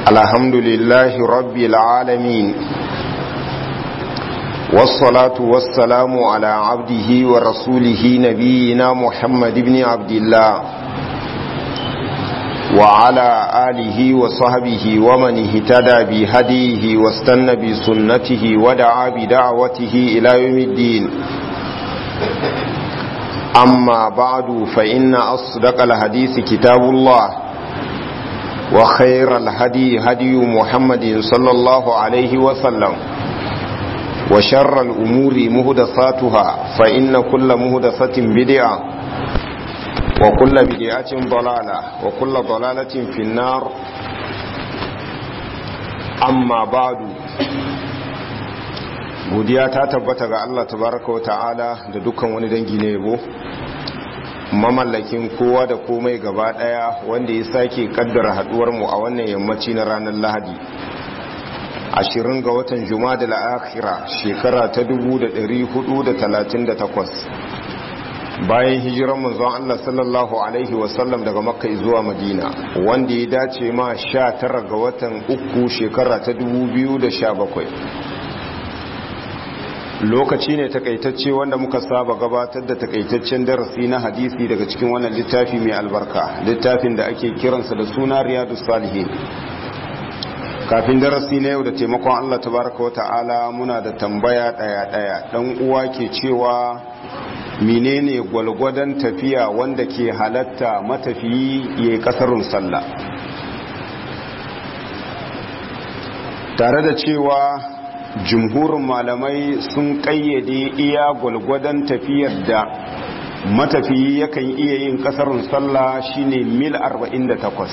الحمد لله رب العالمين والصلاة والسلام على عبده ورسوله نبينا محمد بن عبد الله وعلى آله وصحبه ومن اهتدى بهديه واستنى بسنته ودعا بدعوته إلى يوم الدين أما بعد فإن أصدق الحديث كتاب الله وخير الهدي هدي محمد صلى الله عليه وسلم وشر الأمور مهدساتها فإن كل مهدسة بدعة وكل بدعة ضلالة وكل ضلالة في النار أما بعد godiya ta tabbata ga Allah tabaraka wa ta'ala da dukkan wani dangi ne yabo mamallakin kowa da komai gaba daya wanda ya sake kaddara haduwar mu a wannan yammaci na ranar Lahadi ashirin ga watan Jumada al-Akhira shekara ta 1438 bayan hijiran manzon Allah sallallahu alaihi wasallam daga Makka zuwa Madina wanda ya dace ma 19 ga watan uku shekara ta 2017 lokaci ne takaitacce wanda muka saba gabatar da takaitaccen darasi na hadisi daga cikin wannan littafi mai albarka littafin da ake kiransa da suna riyadu salihin kafin darasi na yau da taimakon allah tabaraka wa ta'ala muna da tambaya daya-daya dan uwa ke cewa menene gwalgwadon tafiya wanda ke halatta matafiyi ya yi kasarun sallah tare da cewa jumhurin malamai sun kayyade iya gwalgwadon tafiyar da matafiyi yakan iya yin kasarun sallah shine mil 48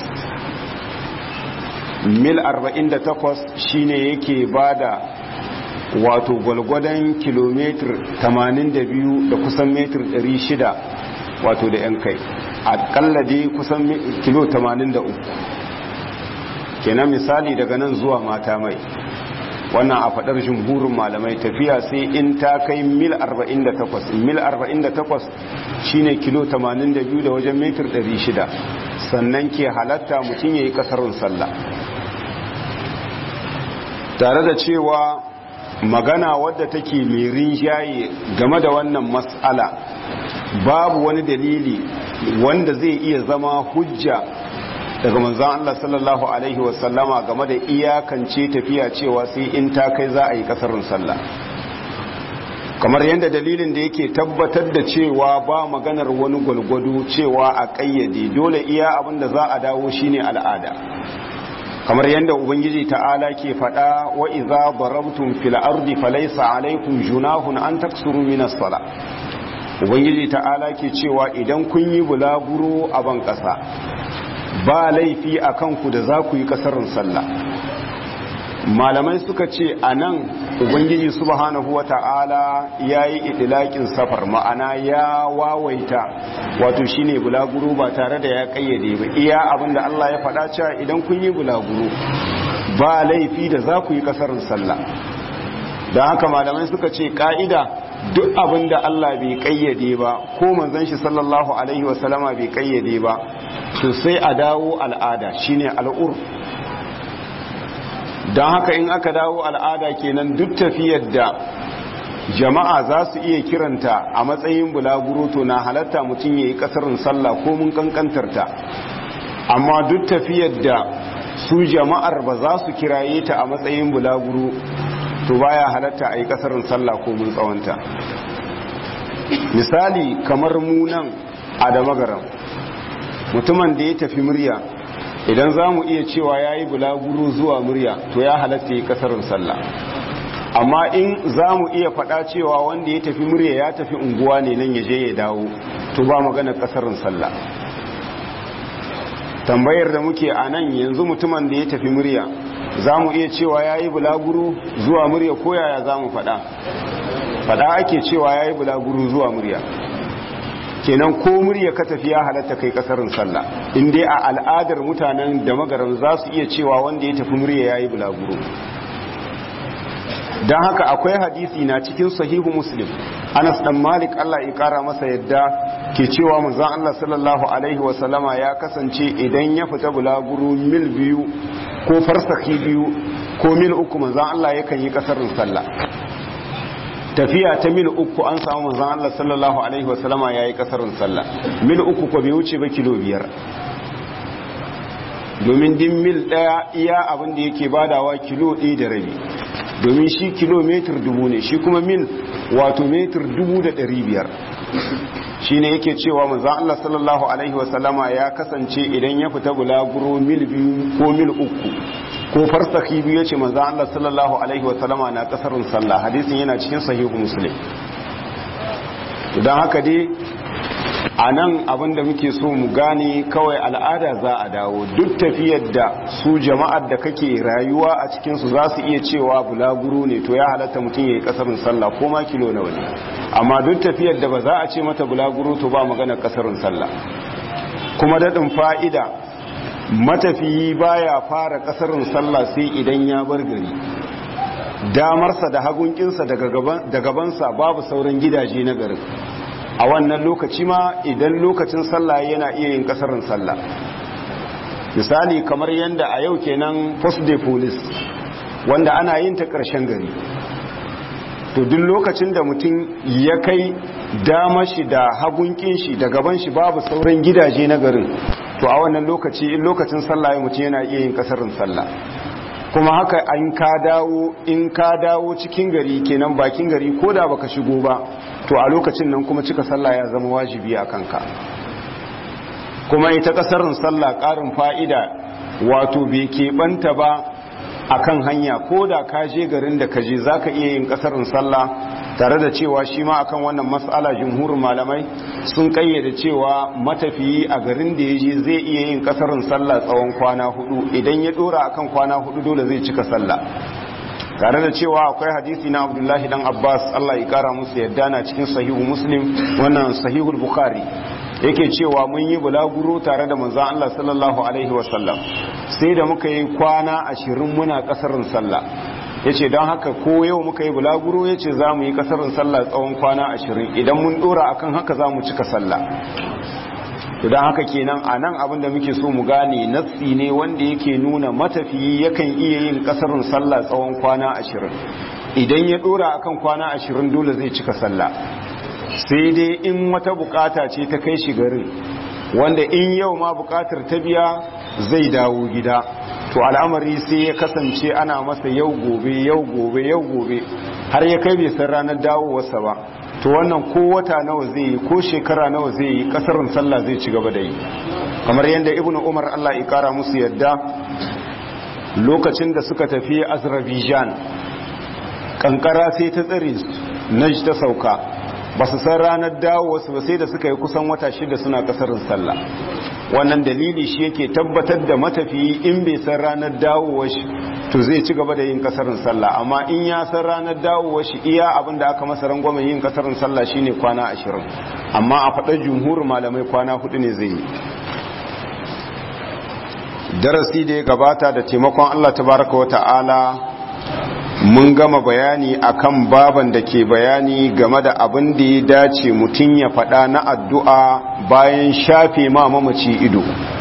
mil 48 shine yake bada wato gwalgwadon kilomitar 82 da kusan metar 600 wato da yan kai akalla dai kusan kilo 83 kenan misali daga nan zuwa mata mai wannan a fadar jumhurin malamai tafiya sai in ta kai mil 48 mil 48 shine kilo 82 da wajen metar 600 sannan ke halatta mutum ya yi kasarun sallah tare da cewa magana wadda take mai rinjaye game da wannan matsala babu wani dalili wanda zai iya zama hujja daga manzan Allah sallallahu Alaihi wasallama game da iyakance tafiya cewa sai in ta kai za a yi kasarin sallah kamar yadda dalilin da yake tabbatar da cewa ba maganar wani gwalgwado cewa a ƙayyade dole iya abin da za a dawo shine al'ada kamar yadda ubangiji ta'ala ke faɗa wa iza darabtum fil ardi falaysa alaykum junahun an taksuru minas sala ubangiji ta'ala ke cewa idan kun yi bulaguro a ban ƙasa ba laifi a kanku da za ku yi kasarin sallah malamai suka ce a nan ubangiji subhanahu wa ta'ala ya yi idilakin safar ma'ana ya wawaita wato shine bulaguro ba tare da ya kayyade ba iya abinda Allah ya faɗa cewa idan kun yi bulaguro ba laifi da za ku yi kasarin sallah don haka malamai suka ce ka'ida duk abin da Allah bai kayyade ba ko manzon shi sallallahu alaihi wasallama bai kayyade ba to sai a dawo al'ada shine al'ur don haka in aka dawo al'ada kenan duk tafiyar da jama'a za su iya kiranta a matsayin bulaguro to na halatta mutum ya yi kasarin sallah ko mun kankantarta amma duk tafiyar da su jama'ar ba za su kiraye ta a matsayin bulaguro to baya halatta a yi kasarin sallah ko mun tsawonta misali kamar munan a da magaram mutumin da ya tafi murya idan za mu iya cewa ya yi bulaguro zuwa murya to ya halatta yi kasarin sallah amma in za mu iya faɗa cewa wanda ya tafi murya ya tafi unguwa ne nan ya je ya dawo to ba magana kasarin sallah tambayar da muke a nan yanzu mutumin da ya tafi murya za mu iya cewa ya yi bulaguro zuwa murya ko yaya za mu faɗa faɗa ake cewa ya yi bulaguro zuwa murya kenan ko murya ka tafi ya halatta kai kasarin sallah in dai a al'adar mutanen da magaran za su iya cewa wanda ya tafi murya ya yi bulaguro don haka akwai hadisi na cikin sahihu muslim anas dan malik allah ya kara masa yadda ke cewa manzon allah sallallahu alaihi wasallama ya kasance idan ya fita bulaguro mil biyu ko farsaki biyu ko mil uku manzan Allah yakan yi kasarin sallah tafiya ta mil uku an samu manzan Allah sallallahu alaihi wasallama ya yi kasarin sallah mil uku ko bai wuce ba kilo biyar domin din mil daya iya abin da yake badawa kilo ɗaya da rabi domin shi kilomitar dubu ne shi kuma mil wato metar dubu da ɗari biyar shi ne yake cewa manzan Allah sallallahu Alaihi wasallama ya kasance idan ya fita bulaguro mil biyu ko mil uku ko farsaki biyu ya ce manzan Allah sallallahu Alaihi wasallama na kasarin sallah hadisin yana cikin sahihu muslim don haka dai a nan abinda muke so mu gane kawai al'ada za a dawo duk tafiyar da su jama'ar da kake rayuwa a cikinsu za su iya cewa bulaguro ne to ya halatta mutum ya yi kasarin sallah ko ma kilo na wani amma duk tafiyar da ba za a ce mata bulaguro to ba magana kasarin sallah kuma daɗin fa'ida matafiyi baya fara kasarin sallah sai idan ya bar gari damarsa da hagunkinsa da gabansa babu sauran gidaje na garin a wannan lokaci ma idan lokacin sallah yana iya yin kasarin sallah misali kamar yadda a yau kenan post day police wanda ana yin ta ƙarshen gari to duk lokacin da mutum ya kai dama shi da hagunkin shi da gaban shi babu sauran gidaje na garin to a wannan lokaci in lokacin sallah ya mutum yana iya yin kasarin sallah kuma haka an ka dawo in ka dawo cikin gari kenan bakin gari ko da baka shigo ba to a lokacin nan kuma cika sallah ya zama wajibi a kanka kuma ita kasarin sallah karin fa'ida wato bai keɓanta ba a kan hanya ko da ka je garin da ka je za ka iya yin kasarin sallah tare da cewa shi ma akan wannan matsala jumhurin malamai sun kayyade cewa matafiyi a garin da ya je zai iya yin kasarin sallah tsawon kwana hudu idan ya dora akan kwana hudu dole zai cika sallah tare da cewa akwai hadisi na abdullahi dan abbas allah ya kara musu yadda na cikin sahihu muslim wannan sahihul bukhari yake cewa mun yi bulaguro tare da manzon allah sallallahu alaihi wasallam sai da muka yi kwana ashirin muna kasarin sallah ya ce don haka ko yau muka yi bulaguro ya ce za mu yi kasarin sallah tsawon kwana ashirin idan mun dora akan haka za mu cika sallah don haka kenan a nan abin da muke so mu gane nassi ne wanda yake nuna matafiyi yakan iya yin kasarin sallah tsawon kwana ashirin idan ya dora akan kwana ashirin dole zai cika sallah sai dai in wata bukata ce ta kai shi garin wanda in yau ma bukatar ta biya zai dawo gida to al'amari sai ya kasance ana masa yau gobe yau gobe yau gobe har ya kai bai san ranar dawowarsa ba to wannan ko wata nawa zai yi ko shekara nawa zai yi kasarin sallah zai ci gaba da yi kamar yadda ibnu umar Allah ya kara musu yadda lokacin da suka tafi azerbaijan kankara sai ta tsare su najd ta sauka ba su san ranar dawowarsu ba sai da suka yi kusan wata shida suna kasarin sallah wannan dalili shi yake tabbatar da matafiyi in bai san ranar dawowar shi to zai ci gaba da yin kasarin sallah amma in ya san ranar dawowar shi iya abin da aka masa rangwamen yin kasarin sallah shine kwana ashirin amma a faɗar jumhur malamai kwana hudu ne zai yi darasi da ya gabata da taimakon Allah tabaraka wa ta'ala mun gama bayani akan baban da ke bayani game da abin da ya dace mutum ya faɗa na addu'a bayan shafe ma mamaci ido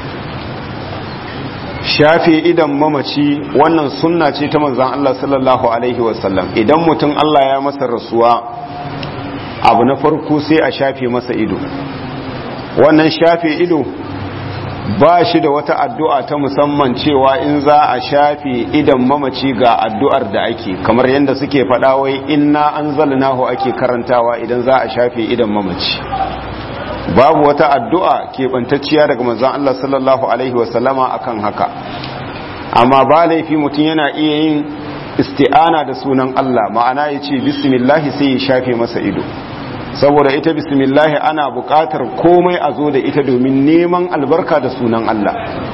shafe idan mamaci wannan sunna ce ta manzan Allah sallallahu Alaihi wasallam idan mutum Allah ya masa rasuwa abu na farko sai a shafe masa ido wannan shafe ido ba shi da wata addu'a ta musamman cewa in za a shafe idan mamaci ga addu'ar da ake kamar yadda suke faɗa wai inna an zalinahu ake karantawa idan za a shafe idan mamaci babu wata addu'a keɓantacciya daga manzan Allah sallallahu Alaihi wasallama akan haka amma ba laifi mutum yana iya yin isti'ana da sunan Allah ma'ana ya ce bismillahi sai ya shafe masa ido saboda ita bismillahi ana buƙatar komai a zo da ita domin neman albarka da sunan Allah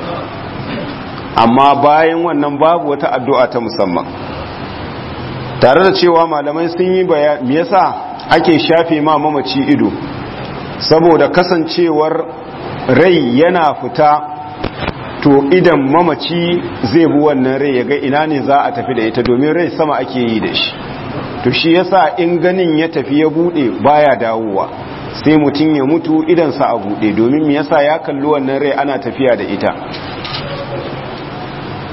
amma bayan wannan babu wata addu'a ta musamman tare da cewa malamai sun yi bayan me yasa ake shafe ma mamaci ido saboda kasancewar rai yana fita to idan mamaci zai bi wannan rai ya ga ina ne za a tafi da ita domin rai sama ake yi da shi to shi yasa in ganin ya tafi ya bude baya dawowa sai mutum ya mutu idansa a bude domin me yasa ya kalli wannan rai ana tafiya da ita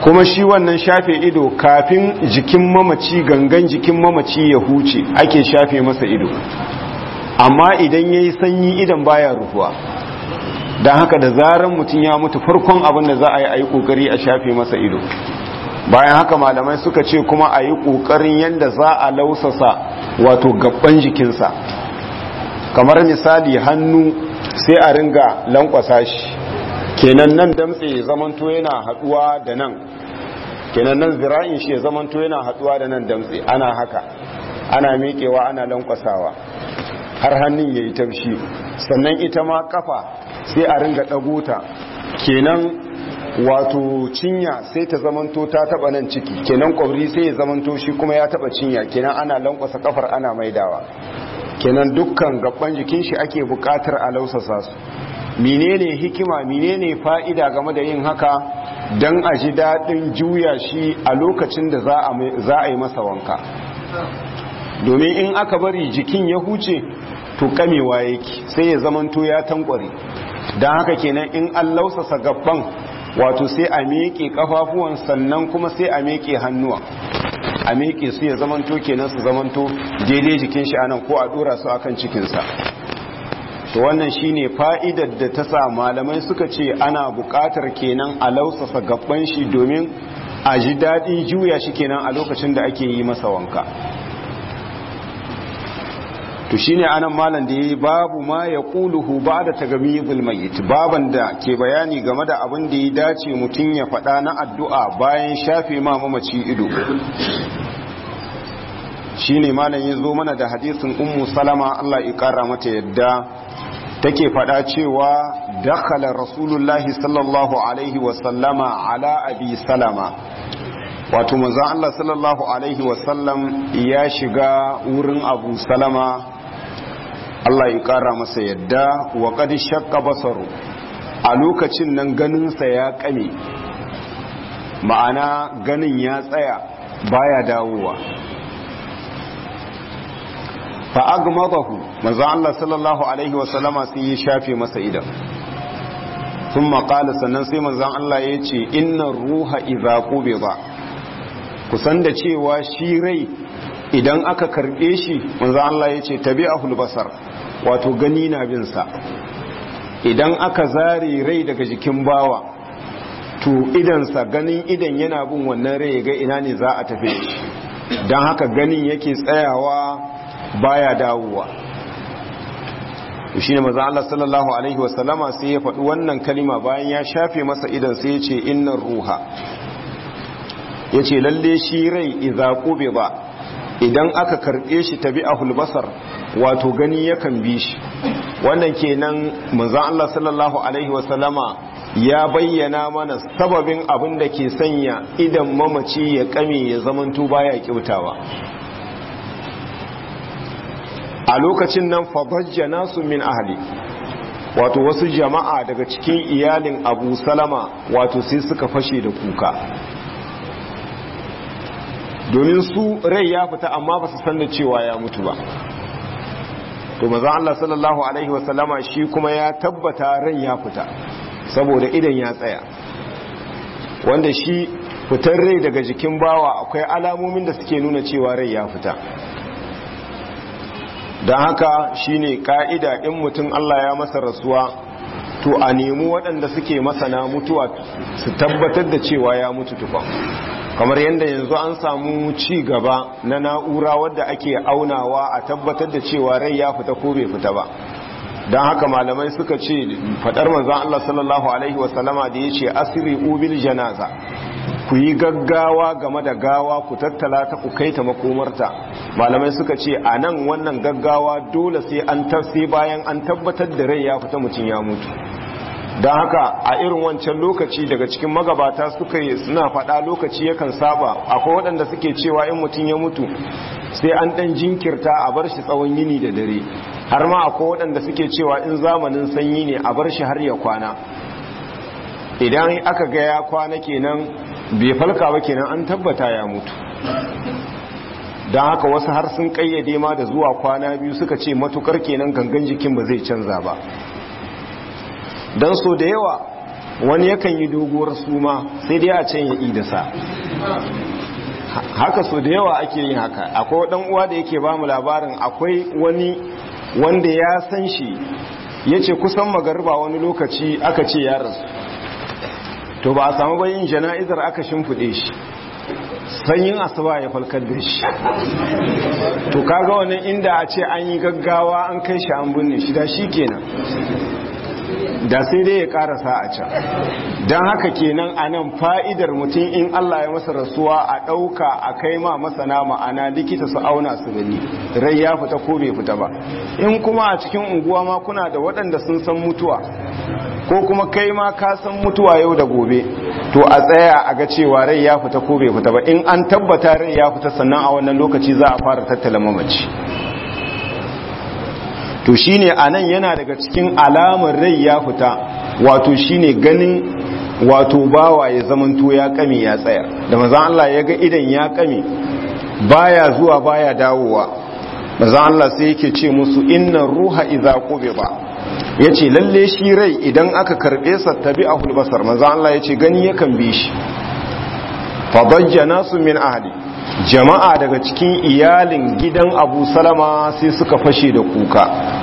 kuma shi wannan shafe ido kafin jikin mamaci gangan jikin mamaci ya huce ake shafe masa ido amma idan ya yi sanyi idan baya rufuwa don haka da zarar mutum ya mutu farkon abin da za a yi a yi ƙoƙari a shafe masa ido bayan haka malamai suka ce kuma a yi ƙoƙarin yadda za a lausasa wato gaban jikinsa kamar misali hannu sai a ringa lankwasa shi kenan nan damtse ya zamanto yana haduwa da nan kenan nan zira'in shi ya zamanto yana haduwa da nan damtse ana haka ana miƙewa ana lankwasawa har hannun ya yi taushi sannan ita ma kafa sai a ringa ɗagota kenan wato cinya sai ta zamanto ta taba nan ciki kenan kwabri sai ya zamanto shi kuma ya taba cinya kenan ana lankwasa kafar ana maidawa kenan dukkan gaban jikin shi ake bukatar a lausasa su menene hikima menene fa'ida game da yin haka don a ji daɗin juya shi a lokacin da za a yi masa wanka domin in aka bari jikin ya huce to kamewa yake sai ya zamanto ya tankware don haka kenan in an lausasa gaban wato sai a miƙe kafafuwan sannan kuma sai a miƙe hannuwa a miƙe su ya zamanto kenan su zamanto daidai jikin shi anan ko a dora su akan cikinsa to wannan shine fa'idar da ta sa malamai suka ce ana buƙatar kenan a lausasa gaban shi domin a ji daɗin juya shi kenan a lokacin da ake yi masa wanka to shine anan malam da yayi babu ma ya quluhu ba'da tagamizul mayyit baban da ke bayani game da abin da ya dace mutun ya faɗa na addu'a bayan shafe ma mamaci ido shine malam ya zo mana da hadisin ummu salama Allah ya kara mata yadda take faɗa cewa dakhala rasulullahi sallallahu alaihi wa sallama ala abi salama wato manzon Allah sallallahu alaihi wa sallam ya shiga wurin abu salama Allah ya kara masa yadda wa qad shaqqa basaru a lokacin nan ganinsa ya kame ma'ana ganin ya tsaya baya dawowa fa agmadahu manzo Allah sallallahu alaihi wa sallama sai ya shafe masa idan thumma qala sannan sai manzo Allah ya ce innar ruha idza qubida kusan da cewa shi rai idan aka karbe shi manzo Allah ya ce tabi'ahul basar wato gani na bin sa idan aka zare rai daga jikin bawa to idansa ganin idan yana bin wannan rai ga ina ne za a tafi shi don haka ganin yake tsayawa baya dawowa shi ne maza Allah sallallahu Alaihi wasallama sai ya faɗi wannan kalima bayan ya shafe masa idan sai ya ce innan ruha ya ce lalle shi rai iza kube ba idan aka karɓe shi tabi a hulbasar wato gani yakan bi shi wannan kenan maza Allah sallallahu Alaihi wasallama ya bayyana mana sababin abin da ke sanya idan mamaci ya kame ya zamanto baya kyautawa a lokacin nan fabajja nasu min ahli wato wasu jama'a daga cikin iyalin abu salama wato sai suka fashe da kuka domin su rai ya fita amma ba su san da cewa ya mutu ba to maza Allah sallallahu alaihi wasallama shi kuma ya tabbata rai ya fita saboda idan ya tsaya wanda shi fitar rai daga jikin bawa akwai alamomin da suke nuna cewa rai ya fita don haka shine ka'ida in mutum Allah ya masa rasuwa to a nemi waɗanda suke masana mutuwa su tabbatar da cewa ya mutu tukwa kamar yadda yanzu an samu ci gaba na na'ura wadda ake aunawa a tabbatar da cewa rai ya fita ko bai fita ba don haka malamai suka ce fadar manzan Allah sallallahu Alaihi wasallama da ya ce asiri ubil janaza ku yi gaggawa game da gawa ku tattala ta ku kai ta makomarta malamai suka ce a nan wannan gaggawa dole sai an tafsi bayan an tabbatar da rai ya fita mutum ya mutu don haka a irin wancan lokaci daga cikin magabata suka yi suna faɗa lokaci yakan saba akwai waɗanda suke cewa in mutum ya mutu sai an ɗan jinkirta a bar shi tsawon yini da dare har ma akwai waɗanda suke cewa in zamanin sanyi ne a bar shi har ya kwana idan aka ga ya kwana kenan bai falka ba kenan an tabbata ya mutu don haka wasu har sun kayyade ma da zuwa kwana biyu suka ce matukar kenan gangan jikin ba zai canza ba don so da yawa wani yakan yi doguwar suma sai dai a can ya idasa haka so da yawa ake yin haka akwai dan uwa da yake ba mu labarin akwai wani wanda ya san shi ya ce kusan magarba wani lokaci aka ce ya rasu to ba a samu bayin jana'izar aka shimfiɗe shi sanyin asuba ya falkar da shi to kaga wani inda a ce an yi gaggawa an kai shi an binne shi da shi kenan da sai dai ya karasa a can don haka kenan a nan fa'idar mutum in Allah ya masa rasuwa a ɗauka a kai ma masana ma'ana likita su auna su gani rai ya fita ko bai fita ba in kuma a cikin unguwa ma kuna da waɗanda sun san mutuwa ko kuma kai ma ka san mutuwa yau da gobe to a tsaya a ga cewa rai ya fita ko bai fita ba in an tabbata rai ya fita sannan a wannan lokaci za a fara tattala mamaci to shine anan yana daga cikin alamar rai ya fita wato shine ganin wato bawa ya zamanto ya kame ya tsaya da manzon Allah ya ga idan ya kame baya zuwa baya dawowa manzon Allah sai yake ce musu inna ruha idza qubida yace lalle shi rai idan aka karbe sa tabi'ahul basar manzon Allah yace gani yakan bi shi fa dajja nasu min ahli jama'a daga cikin iyalin gidan abu salama sai suka fashe da kuka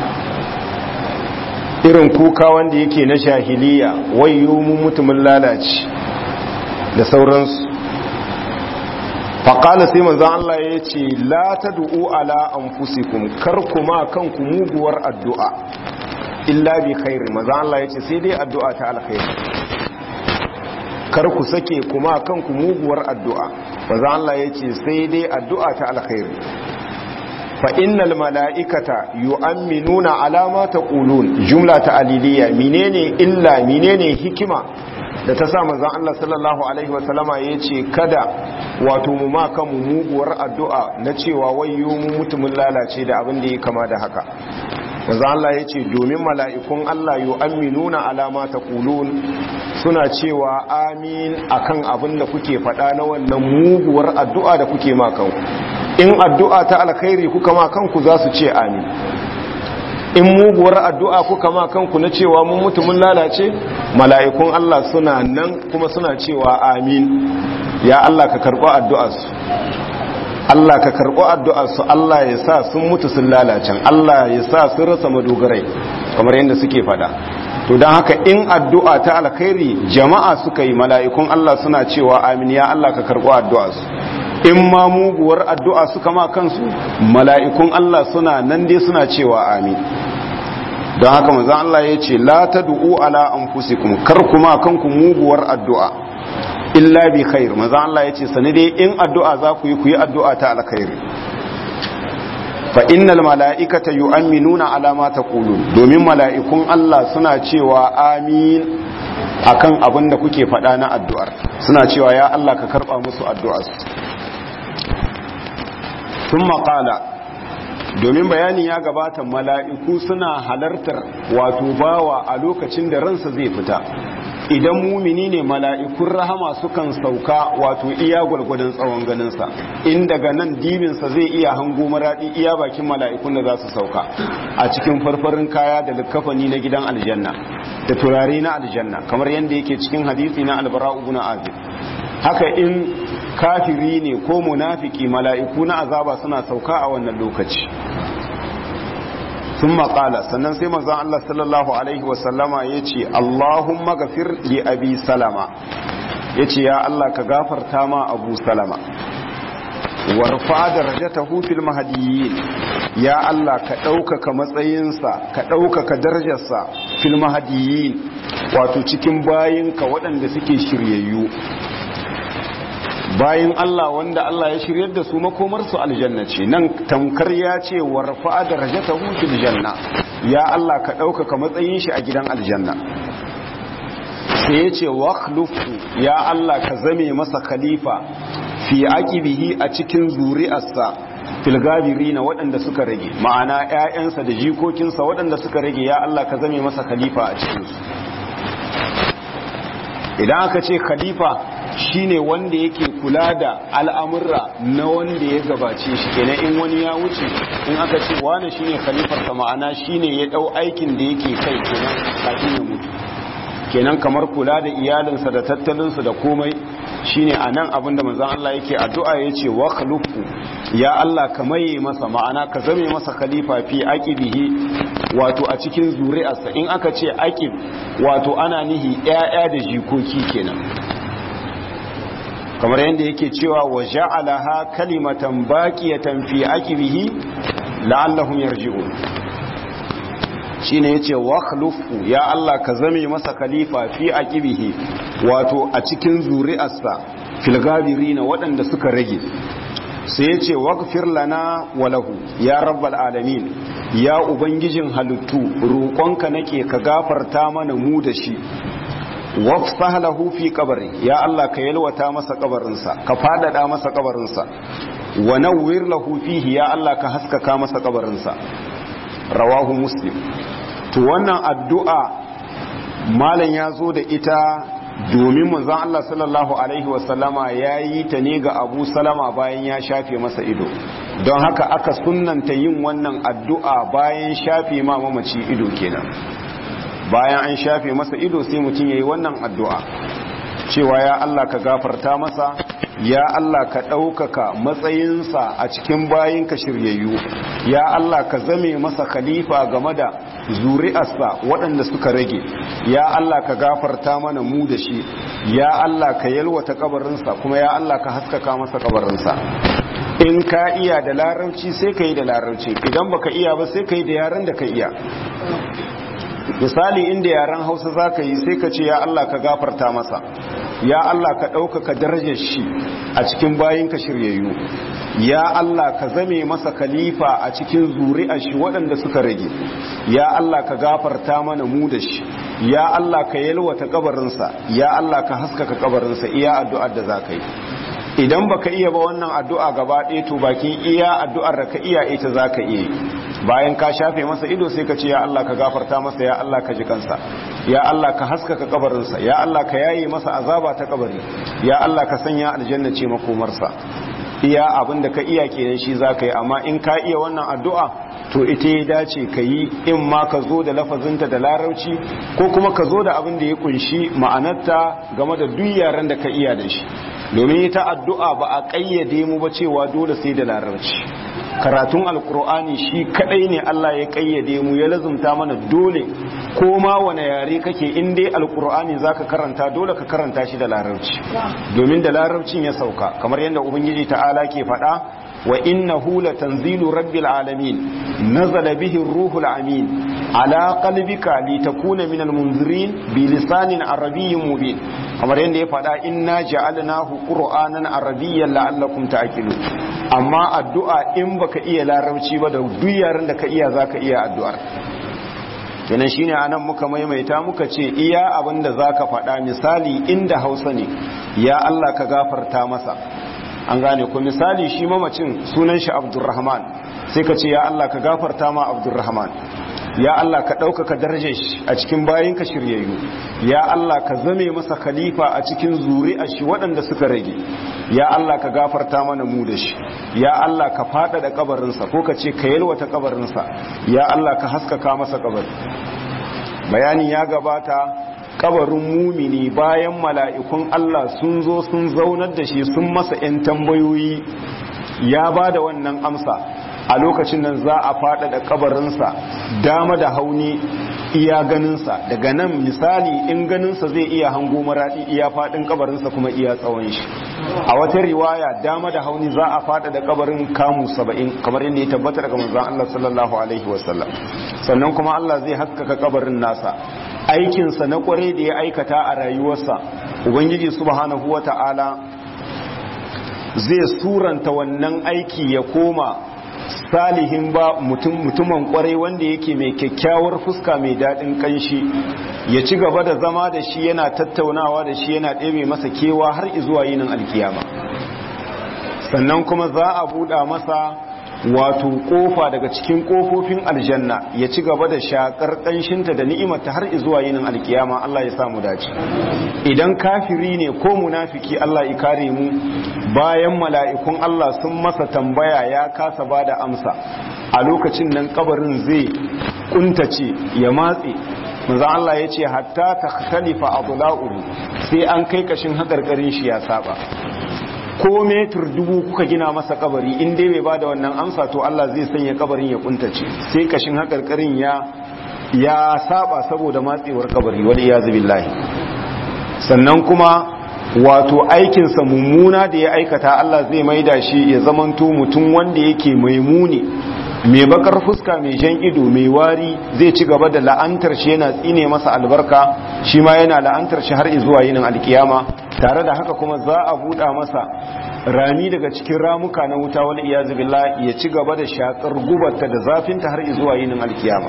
irin kuka wanda yake na shahiliya wayo mu mutumin lalace da sauransu faƙala sai manzan Allah ya ce la ta du'u ala an fusikun kar kuma kanku muguwar addu'a illa bi khairi manzan Allah ya ce sai dai addu'a ta alkhairi kar ku sake kuma kanku muguwar addu'a manzan Allah ya ce sai dai addu'a ta alkhairi fa innal mala'ikata yu'minuna ala ma taqulun jumla ta aliliya menene illa menene hikima da ta sa manzon Allah sallallahu alaihi wa sallama yace kada wato mu ma kan mu muguwar addu'a na cewa wayyo mu mutumin lalace da abin da ya kama da haka manzon Allah yace domin mala'ikun Allah yu'minuna ala ma taqulun suna cewa amin akan abin da kuke faɗa na wannan muguwar addu'a da kuke ma kanku in addu'a ta alkhairi kuka ma kanku za su ce amin in muguwar addu'a kuka ma kanku na cewa mun mutu mun lalace mala'ikun Allah suna nan kuma suna cewa amin ya Allah ka karɓo addu'arsu Allah ka karɓo addu'arsu Allah ya sa sun mutu sun lalacen Allah ya sa sun rasa madogarai kamar yadda suke fada to don haka in addu'a ta alkhairi jama'a suka yi mala'ikun Allah suna cewa amin ya Allah ka karɓo addu'arsu in ma muguwar addu'a suka ma kansu mala'ikun Allah suna nan dai suna cewa amin don haka mazan Allah ya ce la ta du'u ala an fusikun kar kuma kanku muguwar addu'a illa bi khair mazan Allah ya ce sani dai in addu'a za ku yi ku yi addu'a ta alkhairi fa innal mala'ikata yu'minuna ala ma taqulun domin mala'ikun Allah suna cewa amin akan abin da kuke faɗa na addu'ar suna cewa ya Allah ka karɓa musu addu'arsu sun maƙala domin bayani ya gabata mala'iku suna halartar wato bawa a lokacin da ransa zai fita idan mumini ne mala'ikun rahama sukan sauka wato iya gwalgwadon tsawon ganinsa in daga nan dibinsa zai iya hango maraɗi iya bakin mala'ikun da za su sauka a cikin farfarin kaya da likafani na gidan aljanna da turare na aljanna kamar yadda yake cikin hadisi na albara'u bin azib haka in kafiri ne ko munafiki mala'iku na azaba suna sauka a wannan lokaci sun maƙala sannan sai mazan Allah sallallahu Alaihi wasallama ya ce Allahumma gafir li abi salama ya ce ya Allah ka gafarta ma abu salama warfa da rajata hufil mahadiyin ya Allah ka ɗaukaka matsayinsa ka ɗaukaka darajarsa fil mahadiyin wato cikin bayinka waɗanda suke shiryayyu bayan Allah wanda Allah ya shiryar da su makomarsu aljanna ce nan tamkar ya ce warfa darajatahu fil janna ya Allah ka ɗaukaka matsayin shi a gidan aljanna sai ya ce wakhlufu ya Allah ka zame masa khalifa fi aqibihi a cikin zuri'arsa fil gabirina waɗanda suka rage ma'ana ƴaƴansa da jikokinsa waɗanda suka rage ya Allah ka zame masa khalifa a cikin su idan aka ce khalifa shine wanda yake kula da al'amurra na wanda ya gabace shi kenan in wani ya wuce in aka ce wane shine khalifar sa ma'ana shine ya dau aikin da yake kai kenan kafin ya mutu kenan kamar kula da iyalinsa da tattalinsu da komai shine a nan abinda manzan Allah yake addu'a ya ce wa khlufu ya Allah ka maye masa ma'ana ka zame masa khalifa fi aqibihi wato a cikin zuri'arsa in aka ce aqib wato ana nihi ƴaƴa da jikoki kenan kamar yadda yake cewa wa ja'alaha kalimatan baqiyatan fi aqibihi la'allahum yarji'un shine yace wakhlufu ya Allah ka zame masa khalifa fi aqibihi wato a cikin zuri'arsa fil gabirina waɗanda suka rage sai yace waghfir lana wa lahu ya rabbal alamin ya ubangijin halittu roƙonka nake ka gafarta mana mu da shi wafsah lahu fi qabri ya Allah ka yalwata masa kabarinsa ka fadada masa kabarinsa wa nawwir lahu fihi ya Allah ka haskaka masa kabarinsa rawahu muslim to wannan addu'a malam ya zo da ita domin manzon Allah sallallahu alaihi wasallama ya yi ta ne ga Abu Salama bayan ya shafe masa ido don haka aka sunnanta yin wannan addu'a bayan shafe ma mamaci ido kenan bayan an shafe masa ido sai mutum ya yi wannan addu'a cewa ya Allah ka gafarta masa ya Allah ka ɗaukaka matsayinsa a cikin bayinka shiryayyu ya Allah ka zame masa khalifa game da zuri'arsa waɗanda suka rage ya Allah ka gafarta mana mu da shi ya Allah ka yalwata kabarinsa kuma ya Allah ka haskaka masa kabarinsa in ka iya da larabci sai ka yi da larabci idan baka iya ba sai ka yi da yaren da ka iya misali inda yaren hausa za ka yi sai ka ce ya Allah ka gafarta masa ya Allah ka ɗaukaka darajar shi a cikin bayinka shiryayyu ya Allah ka zame masa khalifa a cikin zuri'ar shi waɗanda suka rage ya Allah ka gafarta mana mu da shi ya Allah ka yalwata kabarinsa ya Allah ka haskaka kabarinsa iya addu'ar da za ka yi idan baka iya ba wannan addu'a gaba ɗaya to bakin iya addu'ar da ka iya ita za ka iya bayan ka shafe masa ido sai ka ce ya Allah ka gafarta masa ya Allah ka ji kansa ya Allah ka haskaka kabarinsa ya Allah ka yaye masa azaba ta kabari ya Allah ka sanya aljanna ce makomarsa iya abin da ka iya kenan shi za ka yi amma in ka iya wannan addu'a to ita ya dace ka yi in ma ka zo da lafazinta da larauci ko kuma ka zo da abin da ya kunshi ma'anarta game da duk yaren da ka iya da shi domin ita addu'a ba a ƙayyade mu ba cewa dole sai da larabci karatun alkur'ani shi kadai ne Allah ya ƙayyade mu ya lazumta mana dole ko ma wane yare kake in dai alkur'ani zaka karanta dole ka karanta shi da larabci domin da larabcin ya sauka kamar yadda ubangiji ta'ala ke faɗa wa innahu latanzilu rabbil alamin nazala bihi ruhul amin ala qalbika litakuna minal munzirin bi lisanin arabiyyin mubin kamar yadda ya faɗa inna ja'alnahu qur'anan arabiyyan la'allakum ta'qilun amma addu'a in baka iya larabci ba da duk yaren da ka iya zaka iya addu'ar kenan shine anan muka maimaita muka ce iya abin da zaka faɗa misali inda Hausa ne ya Allah ka gafarta masa an gane ku misali shi mamacin sunan shi Abdurrahman sai ka ce ya Allah ka gafarta ma Abdurrahman ya Allah ka ɗaukaka darajar shi a cikin bayinka shiryayyu ya Allah ka zame masa khalifa a cikin zuri'ar shi waɗanda suka rage ya Allah ka gafarta mana mu da shi ya Allah ka faɗaɗa kabarinsa ko ka ce ka yalwata kabarinsa ya Allah ka haskaka masa kabari bayani ya gabata kabarin mumini bayan mala'ikun Allah sun zo sun zaunar da shi sun masa ‘yan tambayoyi ya ba da wannan amsa a lokacin nan za a faɗaɗa kabarinsa dama da hauni iya ganinsa daga nan misali in ganinsa zai iya hango maraɗi iya faɗin kabarinsa kuma iya tsawon shi a wata riwaya dama da hauni za a faɗaɗa kabarin kamu saba'in kamar yadda ya tabbata daga manzon Allah sallallahu alaihi wasallam sannan kuma Allah zai haskaka kabarin nasa aikinsa na kwarai da ya aikata a rayuwarsa ubangiji subhanahu wata'ala zai suranta wannan aiki ya koma salihin ba mutumin kwarai wanda yake mai kyakkyawar fuska mai daɗin kanshi ya ci gaba da zama da shi yana tattaunawa da shi yana ɗebe masa kewa har izuwa yinin alkiyama sannan kuma za a buɗa masa wato kofa daga cikin kofofin aljanna ya ci gaba da shakar kanshinta da ni'imarta har zuwa yinin alkiyama Allah ya samu dace idan kafiri ne ko munafiki Allah ya kare mu bayan mala'ikun Allah sun masa tambaya ya kasa bada amsa a lokacin nan kabarin zai kuntace ya matse manzon Allah ya ce hatta takhtalifa adla'uhu sai an kai kashin hakarkarin shi ya saba ko metur dubu kuka gina masa kabari in dai bai bada wannan amsa to Allah zai sanya kabarin ya kuntace sai kashin hakarkarin ya ya saba saboda matsewar kabari wal iyazu billahi sannan kuma wato aikinsa mummuna da ya aikata Allah zai maida shi ya zamanto mutum wanda yake mai muni mai bakar fuska mai jan ido mai wari zai ci gaba da la'antar shi yana tsine masa albarka shi ma yana la'antar shi har zuwa yinin alkiyama tare da haka kuma za a buɗa masa rami daga cikin ramuka na wuta wal iyazu billah ya ci gaba da shakar gubarta da zafinta har zuwa yinin alkiyama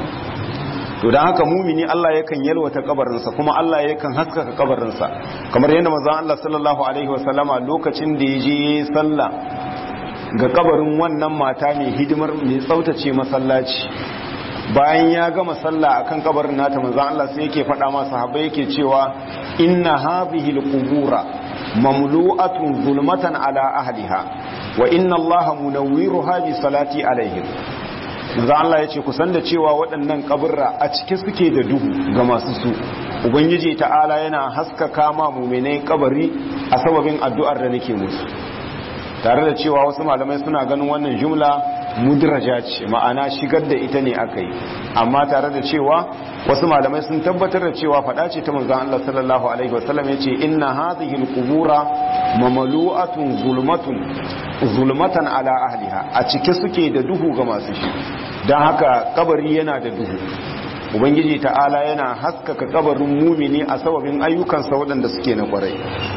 to dan haka mumini Allah yakan yalwata kabarinsa kuma Allah yakan haskaka kabarinsa kamar yadda manzon Allah sallallahu alaihi wasallama lokacin da ya je sallah ga kabarin wannan mata mai hidimar mai tsautace masallaci bayan ya gama sallah akan kabarin nata manzon Allah sai yake faɗa masa sahabbai yake cewa inna hadhihi alqubura mamlu'atun zulmatan ala ahliha wa inna Allah munawwiruha bi salati alaihim manzo Allah ya ce kusan da cewa waɗannan kaburra a cike suke da duhu ga masu su ubangiji ta'ala yana haskaka ma muminai kabari a sababin addu'ar da nake musu tare da cewa wasu malamai suna ganin wannan jumla mudraja ce ma'ana shigar da ita ne aka yi amma tare da cewa wasu malamai sun tabbatar da cewa faɗa ce ta manzon Allah sallallahu alaihi wasallam yace inna hadhihi alqubura mamalu'atun zulmatun zulmatan ala ahliha a cike suke da duhu ga masu shi dan haka kabari yana da duhu ubangiji ta'ala yana haskaka kabarin mumini a sababin ayyukansa waɗanda suke na kwarai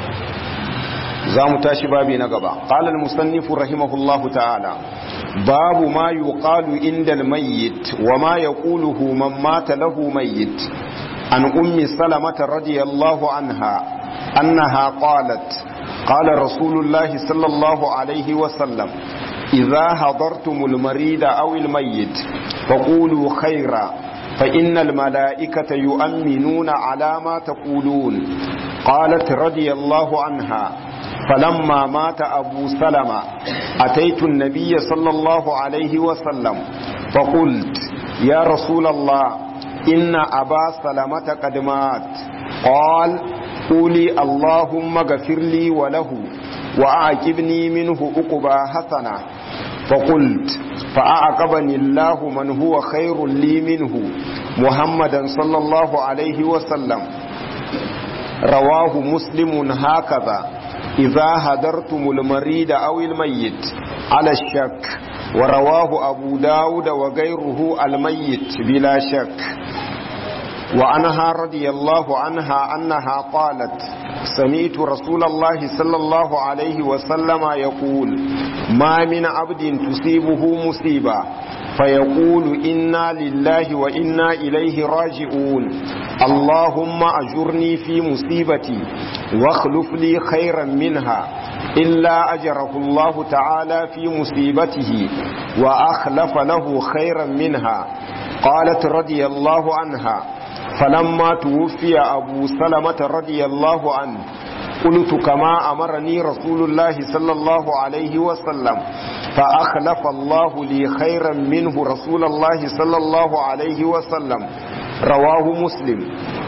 za mu tashi babi na gaba qala al-musannifu rahimahullahu ta'ala babu ma yuqalu inda al-mayyit wa ma yaquluhu man mata lahu mayyit an ummi salamata radiyallahu anha annaha qalat qala rasulullahi sallallahu alayhi wa sallam idha hadartumul marida aw al-mayyit faqulu khayra فإن الملائكة يؤمنون على ما تقولون قالت رضي الله عنها فلما مات أبو سلمة أتيت النبي صلى الله عليه وسلم فقلت يا رسول الله إن أبا سلمة قد مات قال قولي اللهم اغفر لي وله وأعجبني منه أقبى حسنة فقلت فأعقبني الله من هو خير لي منه محمدا صلى الله عليه وسلم رواه مسلم هكذا إذا هدرتم المريد أو الميت على الشك ورواه أبو داود وغيره الميت بلا شك وعنها رضي الله عنها أنها قالت سمعت رسول الله صلى الله عليه وسلم يقول ما من عبد تصيبه مصيبة فيقول إنا لله وإنا إليه راجعون اللهم أجرني في مصيبتي واخلف لي خيرا منها إلا أجره الله تعالى في مصيبته وأخلف له خيرا منها قالت رضي الله عنها فلما توفي أبو سلمة رضي الله عنه قلت كما أمرني رسول الله صلى الله عليه وسلم فأخلف الله لي خيرا منه رسول الله صلى الله عليه وسلم رواه مسلم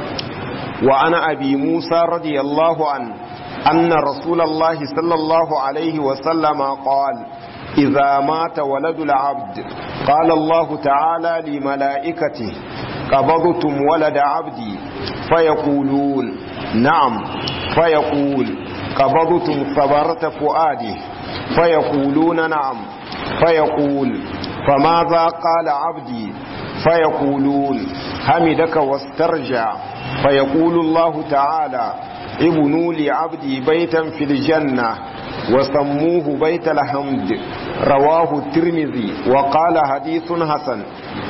وعن أبي موسى رضي الله عنه أن رسول الله صلى الله عليه وسلم قال إذا مات ولد العبد قال الله تعالى لملائكته قبضتم ولد عبدي فيقولون نعم فيقول قبضتم ثمرة فؤاده فيقولون نعم فيقول فماذا قال عبدي فيقولون حمدك واسترجع فيقول الله تعالى ابنوا لعبدي بيتا في الجنة وسموه بيت الحمد رواه الترمذي وقال حديث حسن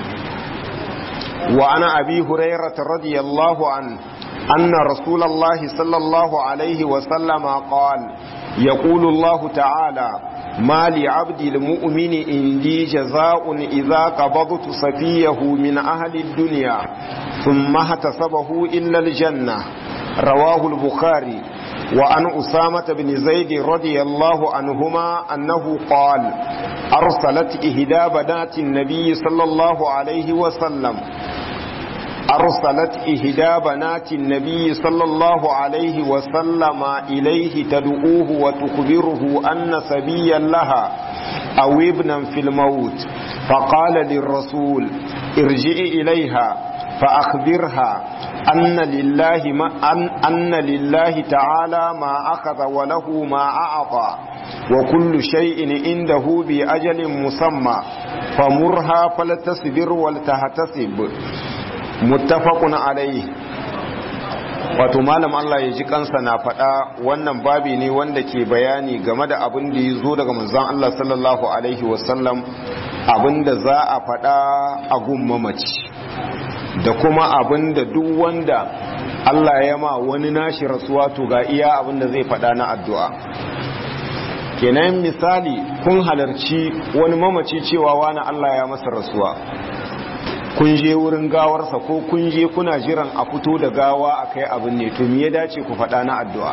وعن أبي هريرة رضي الله عنه أن رسول الله صلى الله عليه وسلم قال يقول الله تعالى ما لعبد المؤمن عندي جزاء إذا قبضت سفيه من أهل الدنيا ثم احتسبه إلا الجنة رواه البخاري وعن أسامة بن زيد رضي الله عنهما أنه قال أرسلت إهدى بنات النبي صلى الله عليه وسلم أرسلت إهدى بنات النبي صلى الله عليه وسلم إليه تدعوه وتخبره أن سبيا لها أو ابنا في الموت فقال للرسول ارجع إليها فأخبرها أن لله ما أن, أن لله تعالى ما أخذ وله ما أعطى وكل شيء عنده بأجل مسمى فمرها فلتصبر ولتحتسب متفق عليه wato malam Allah ya ji kansa na faɗa wannan babi ne wanda ke bayani game da abin da ya zo daga manzon Allah sallallahu alaihi wasallam abin da za a faɗa a gun mamaci da kuma abin da duk wanda Allah ya ma wani nashi rasuwa to ga iya abin da zai faɗa na addu'a kenan misali kun halarci wani mamaci cewa wani Allah ya masa rasuwa kun je wurin gawarsa ko kun je kuna jiran a fito da gawa a kai abin ne to me ya dace ku faɗa na addu'a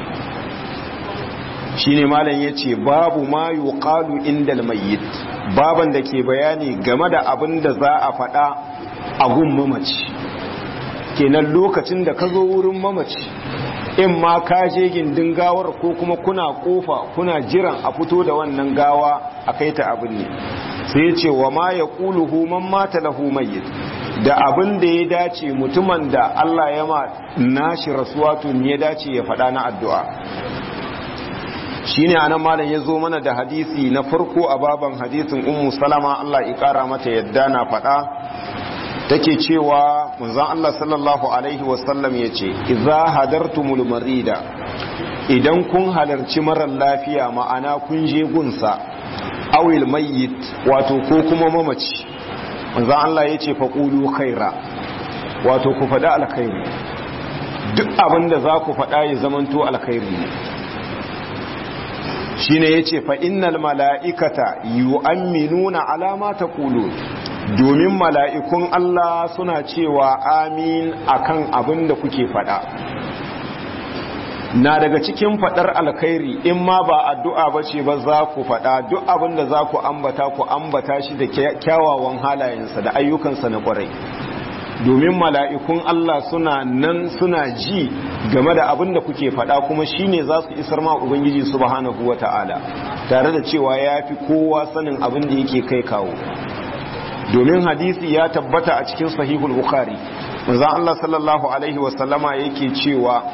shine malam yace babu ma yuqalu indal mayyit baban da ke bayani game da abin da za a faɗa a gun mamaci kenan lokacin da ka zo wurin mamaci in ma ka je gindin gawar ko kuma kuna kofa kuna jiran a fito da wannan gawa a kai ta abin ne sai ce wa ma ya ƙuluhu man mata lahu mayyit da abin da ya dace mutumin da Allah ya ma nashi rasuwa tun ya dace ya faɗa na addu'a shine anan malam ya zo mana da hadisi na farko a baban hadisin ummu salama Allah ya ƙara mata yadda na faɗa take cewa manzon Allah sallallahu alaihi wasallam yace idza hadartumul marida idan kun halarci marar lafiya ma'ana kun je gunsa awil mayyit wato ko kuma mamaci manzon Allah yace faqulu khaira wato ku faɗa alkhairi duk abinda za ku faɗa ya zamanto alkhairi ne shine yace fa innal mala'ikata yu'minuna ala ma taqulun domin mala'ikun Allah suna cewa amin akan abin da kuke fada na daga cikin fadar alkhairi in ma ba addu'a ba ce ba za ku fada duk abin da za ku ambata ku ambata shi da kyawawan halayensa da ayyukansa na kwarai domin mala'ikun Allah suna nan suna ji game da abin da kuke fada kuma shine za su isar ma Ubangiji subhanahu wa ta'ala tare da cewa ya fi kowa sanin abin da yake kai kawo domin hadisi ya tabbata a cikin sahihul bukhari manzo Allah sallallahu alaihi wasallama yake cewa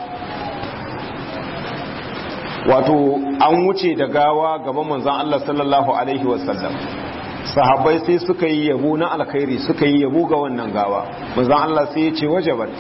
wato an wuce da gawa gaban manzon Allah sallallahu alaihi wasallam sahabbai sai suka yi yabo na alkhairi suka yi yabo ga wannan gawa manzon Allah sai ya ce wajabat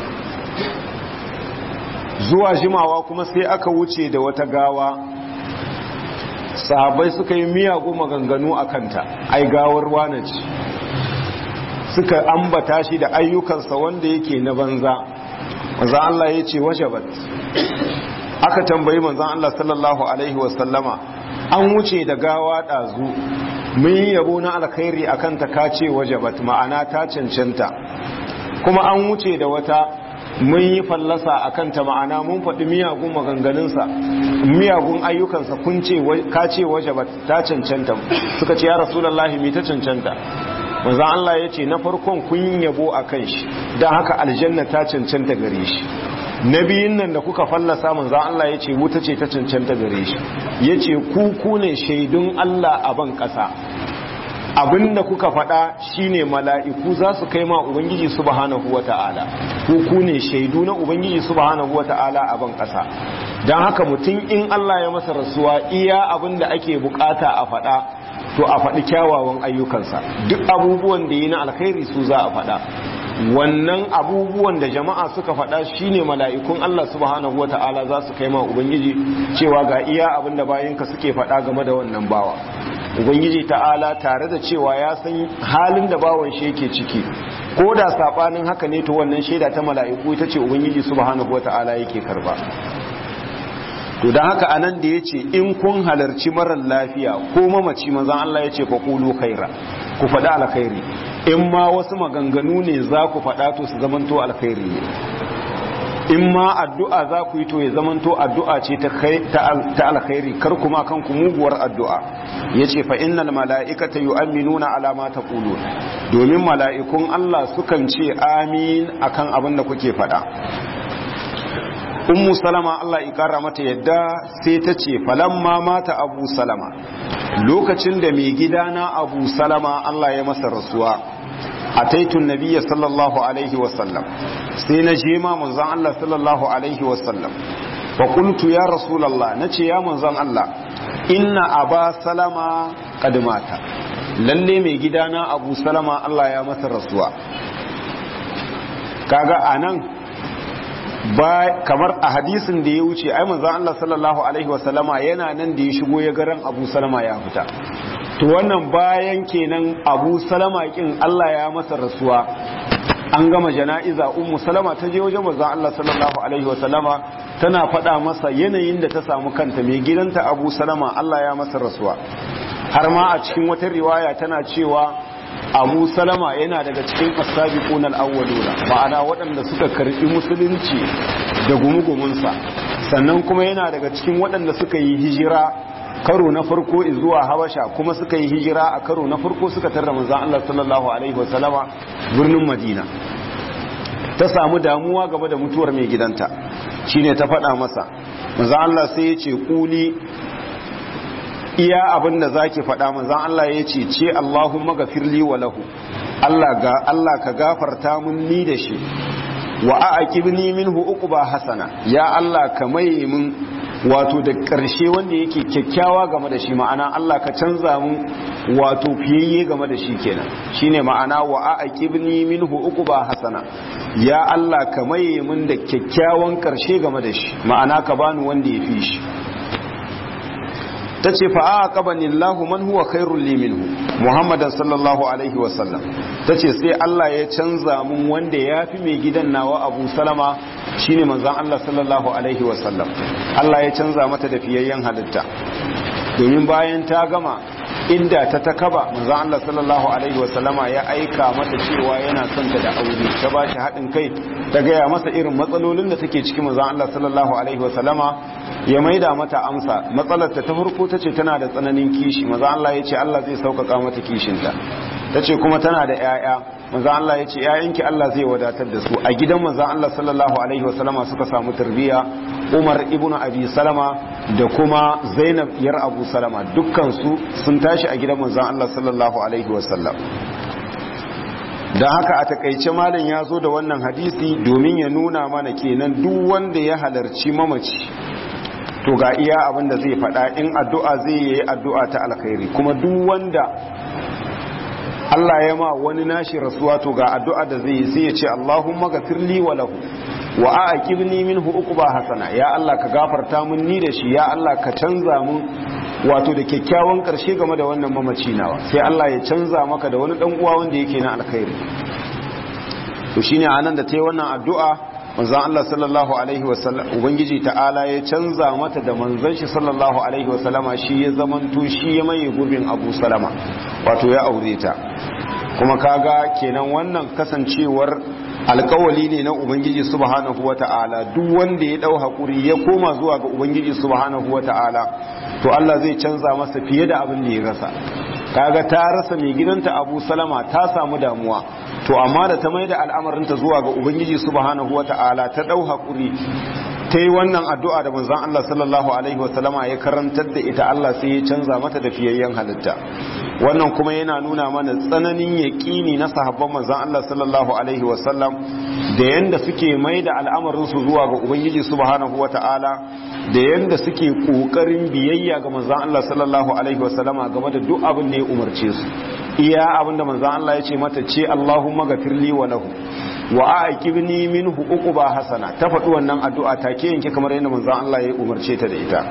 zuwa jimawa kuma sai aka wuce da wata gawa sahabbai suka yi miyagun maganganu a kanta ai gawar wane ce suka ambata shi da ayyukansa wanda yake na banza manzan Allah ya ce wajabat aka tambayi manzan Allah sallallahu alaihi wasallama an wuce da gawa ɗazu mun yi yabo na alkhairi a kanta ka ce wajabat ma'ana ta cancanta kuma an wuce da wata mun yi fallasa a kanta ma'ana mun faɗi miyagun maganganunsa miyagun ayyukansa kun ce ka ce waje ba ta cancanta suka ce ya rasulullahi mi ta cancanta manzan Allah ya ce na farkon kun yabo a kan shi don haka aljanna ta cancanta gare shi na biyun nan da kuka fallasa manzan Allah ya ce wuta ce ta cancanta gare shi ya ce ku ku ne shaidun Allah a ban ƙasa abinda kuka faɗa shine mala'iku za su kai ma ubangiji subhanahu wata'ala ku ku ne shaidu na ubangiji subhanahu wata'ala a ban ƙasa don haka mutum in Allah ya masa rasuwa iya abinda ake bukata a faɗa to a faɗi kyawawan ayyukansa duk abubuwan da yi na alkhairi su za a faɗa wannan abubuwan da jama'a suka faɗa shine mala'ikun Allah subhanahu wata'ala za su kai ma ubangiji cewa ga iya abinda bayinka suke faɗa game da wannan bawa ubangiji ta'ala tare da cewa ya san halin da bawan shi yake ciki ko da sabanin haka ne to wannan shaida ta mala'iku ita ce ubangiji subhanahu wata'ala yake karba to dan haka anan da yace in kun halarci marar lafiya ko mamaci manzon Allah yace fa qulu khaira ku faɗa alkhairi in ma wasu maganganu ne za ku faɗa to su zamanto alkhairi ne in ma addu'a za ku yi to ya zamanto addu'a ce ta alkhairi kar kuma kanku muguwar addu'a ya ce fa innal mala'ikata yu'minuna ala ma taqulun domin mala'ikun Allah sukan ce amin akan abin da kuke faɗa ummu salama Allah ikara mata yadda sai ta ce falamma mata abu salama lokacin da mai gidana abu salama Allah ya masa rasuwa a taitun nabiya sallallahu alaihi wasallam sai na je ma manzon Allah sallallahu alaihi wasallam fa qultu ya rasulullah nace ya manzon Allah inna aba salama qad mata lalle mai gidana abu salama Allah ya masa rasuwa kaga anan ba kamar a hadisin da ya wuce ai manzon Allah sallallahu alaihi wasallama yana nan da ya shigo ya garan Abu Salama ya fita to wannan bayan kenan Abu Salama kin Allah ya masa rasuwa an gama jana'iza Ummu Salama ta je wajen manzon Allah sallallahu alaihi wasallama tana faɗa masa yanayin da ta samu kanta mai gidanta Abu Salama Allah ya masa rasuwa har ma a cikin wata riwaya tana cewa abu salama yana daga cikin asabiqun al-awwaluna ma'ana waɗanda suka karɓi musulunci da gumugumunsa sannan kuma yana daga cikin waɗanda suka yi hijira karo na farko zuwa habasha kuma suka yi hijira a karo na farko suka tarra manzon Allah sallallahu alaihi wasallama birnin madina ta samu damuwa game da mutuwar mai gidanta shine ta faɗa masa manzon Allah sai ya ce kuli iya abin da zaki faɗa manzan Allah ya ce ce Allahumma gafirli wa lahu Allah ga Allah ka gafarta mun ni da shi wa aqibni minhu uquba hasana ya Allah ka mai mun wato da ƙarshe wanda yake kyakkyawa game da shi ma'ana Allah ka canza mun wato fiyayye game da shi kenan shine ma'ana wa aqibni minhu uquba hasana ya Allah ka mai mun da kyakkyawan ƙarshe game da shi ma'ana ka bani wanda ya fi shi ta ce fa aqabani Allahu man huwa khairul li minhu Muhammadan sallallahu alaihi wasallam ta ce sai Allah ya canza mun wanda ya fi mai gidan nawa Abu Salama shine manzon Allah sallallahu alaihi wasallam Allah ya canza mata da fiyayyen halitta domin bayan ta gama inda ta takaba manzon Allah sallallahu alaihi wasallama ya aika mata cewa yana son ta da aure ta ba shi haɗin kai ta gaya masa irin matsalolin da take ciki manzon Allah sallallahu alaihi wasallama ya maida mata amsa matsalar ta farko ta ce tana da tsananin kishi maza Allah ya ce Allah zai sauƙaƙa mata kishinta ta ce kuma tana da 'ya'ya maza Allah ya ce 'ya'yanki Allah zai wadatar da su a gidan maza Allah sallallahu alaihi wasallama suka samu tarbiyya Umar ibn Abi Salama da kuma Zainab yar Abu Salama dukkan su sun tashi a gidan manzon Allah sallallahu alaihi wasallam don haka a takaice malam ya zo da wannan hadisi domin ya nuna mana kenan duk wanda ya halarci mamaci to ga iya abin da zai faɗa in addu'a zai yi addu'a ta alkhairi kuma duk wanda Allah ya ma wani nashi rasuwa to ga addu'a da zai yi sai ya ce Allahumma gafirli wa lahu wa aqibni minhu uqba hasana ya Allah ka gafarta mun ni da shi ya Allah ka canza mun wato da kyakkyawan karshe game da wannan mamaci nawa sai Allah ya canza maka da wani dan uwa wanda yake na alkhairi to shine anan da tayi wannan addu'a manzon Allah sallallahu alaihi wasallam ubangiji ta'ala ya canza mata da manzon shi sallallahu alaihi wasallama shi ya zamanto shi ya maye gurbin Abu Salama wato ya aure ta kuma kaga kenan wannan kasancewar alkawali ne na ubangiji subhanahu wata'ala duk wanda ya dau hakuri ya koma zuwa ga ubangiji subhanahu wata'ala to Allah zai canza masa fiye da abin da ya rasa kaga ta rasa mai gidanta Abu Salama ta samu damuwa to amma da ta mai da al'amarinta zuwa ga ubangiji subhanahu wata'ala ta dau hakuri ta yi wannan addu'a da manzon Allah sallallahu alaihi wasallama ya karantar da ita Allah sai ya canza mata da fiyayyen halitta wannan kuma yana nuna mana tsananin yaƙini na sahabban manzon Allah sallallahu alaihi wasallam da yanda suke mai da al'amarinsu zuwa ga ubangiji subhanahu wata'ala da yanda suke ƙoƙarin biyayya ga manzon Allah sallallahu alaihi wasallama game da duk abin da ya umarce su iya abin da manzon Allah ya ce mata ce Allahumma gafirli wa lahu wa aqibni minhu uquba hasana ta faɗi wannan addu'a take yanke kamar yadda manzon Allah ya umarce ta da ita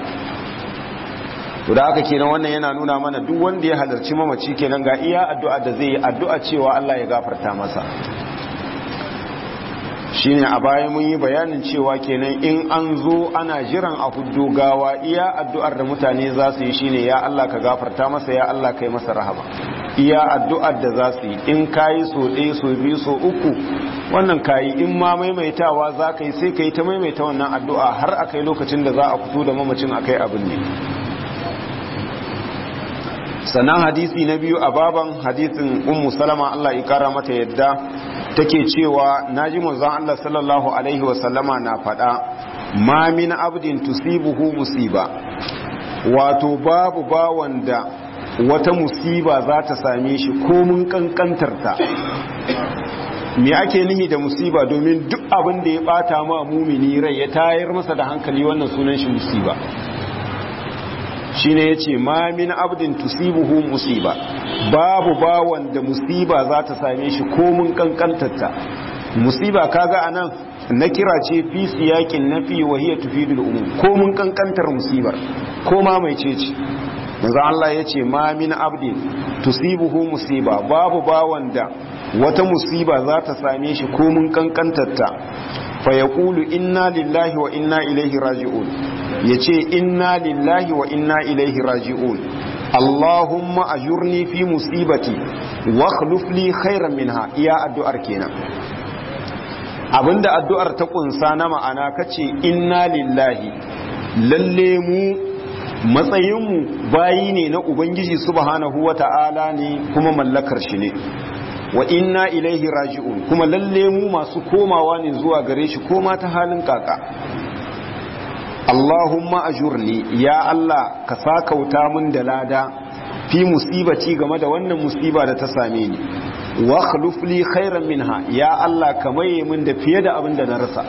to da haka kenan wannan yana nuna mana duk wanda ya halarci mamaci kenan ga iya addu'a da zai yi addu'a cewa Allah ya gafarta masa shine a baya mun yi bayanin cewa kenan in an zo ana jiran a huddo gawa iya addu'ar da mutane za su yi shine ya Allah ka gafarta masa ya Allah kai masa rahama iya addu'ar da za su yi in kayi so ɗaya so biyu so uku wannan kayi in ma maimaitawa za ka yi sai ka yi ta maimaita wannan addu'a har a kai lokacin da za a fito da mamacin a kai abin ne sannan hadisi na biyu a baban hadisin ummu salama Allah ya kara mata yadda take cewa naji manzon Allah sallallahu alaihi wasallama na faɗa ma min abdin tusibuhu musiba wato babu bawan da wata musiba za ta same shi komun kankantarta me ake nihi da musiba domin duk abin da ya bata ma mumini rai ya tayar masa da hankali wannan sunan shi musiba shine yace ma min abdin tusibuhu musiba babu bawan da musiba za ta same shi komun kankantarta musiba kaga anan na kira ce fi siyakin nafi wa hiya tufidul umum komun kankantar musibar ko ma mai ce ce manzo Allah yace ma min abdin tusibuhu musiba babu bawan da wata musiba za ta same shi komun kankantarta fa yaqulu inna lillahi wa inna ilaihi raji'un yace inna lillahi wa inna ilaihi raji'un Allahumma ajurni fi musibati wa akhlif li khairan minha iya addu'ar kenan abinda addu'ar ta kunsa na ma'ana kace inna lillahi lalle mu matsayinmu bayi ne na ubangiji subhanahu wata'ala ne kuma mallakar shi ne wa inna ilaihi raji'un kuma lalle mu masu komawa ne zuwa gare shi koma ta halin kaka Allahumma ajurni ya Allah ka sakauta mun da lada fi musibati game da wannan musiba da ta same ni wa khluf li khairan minha ya Allah ka maye min da fiye da abin da na rasa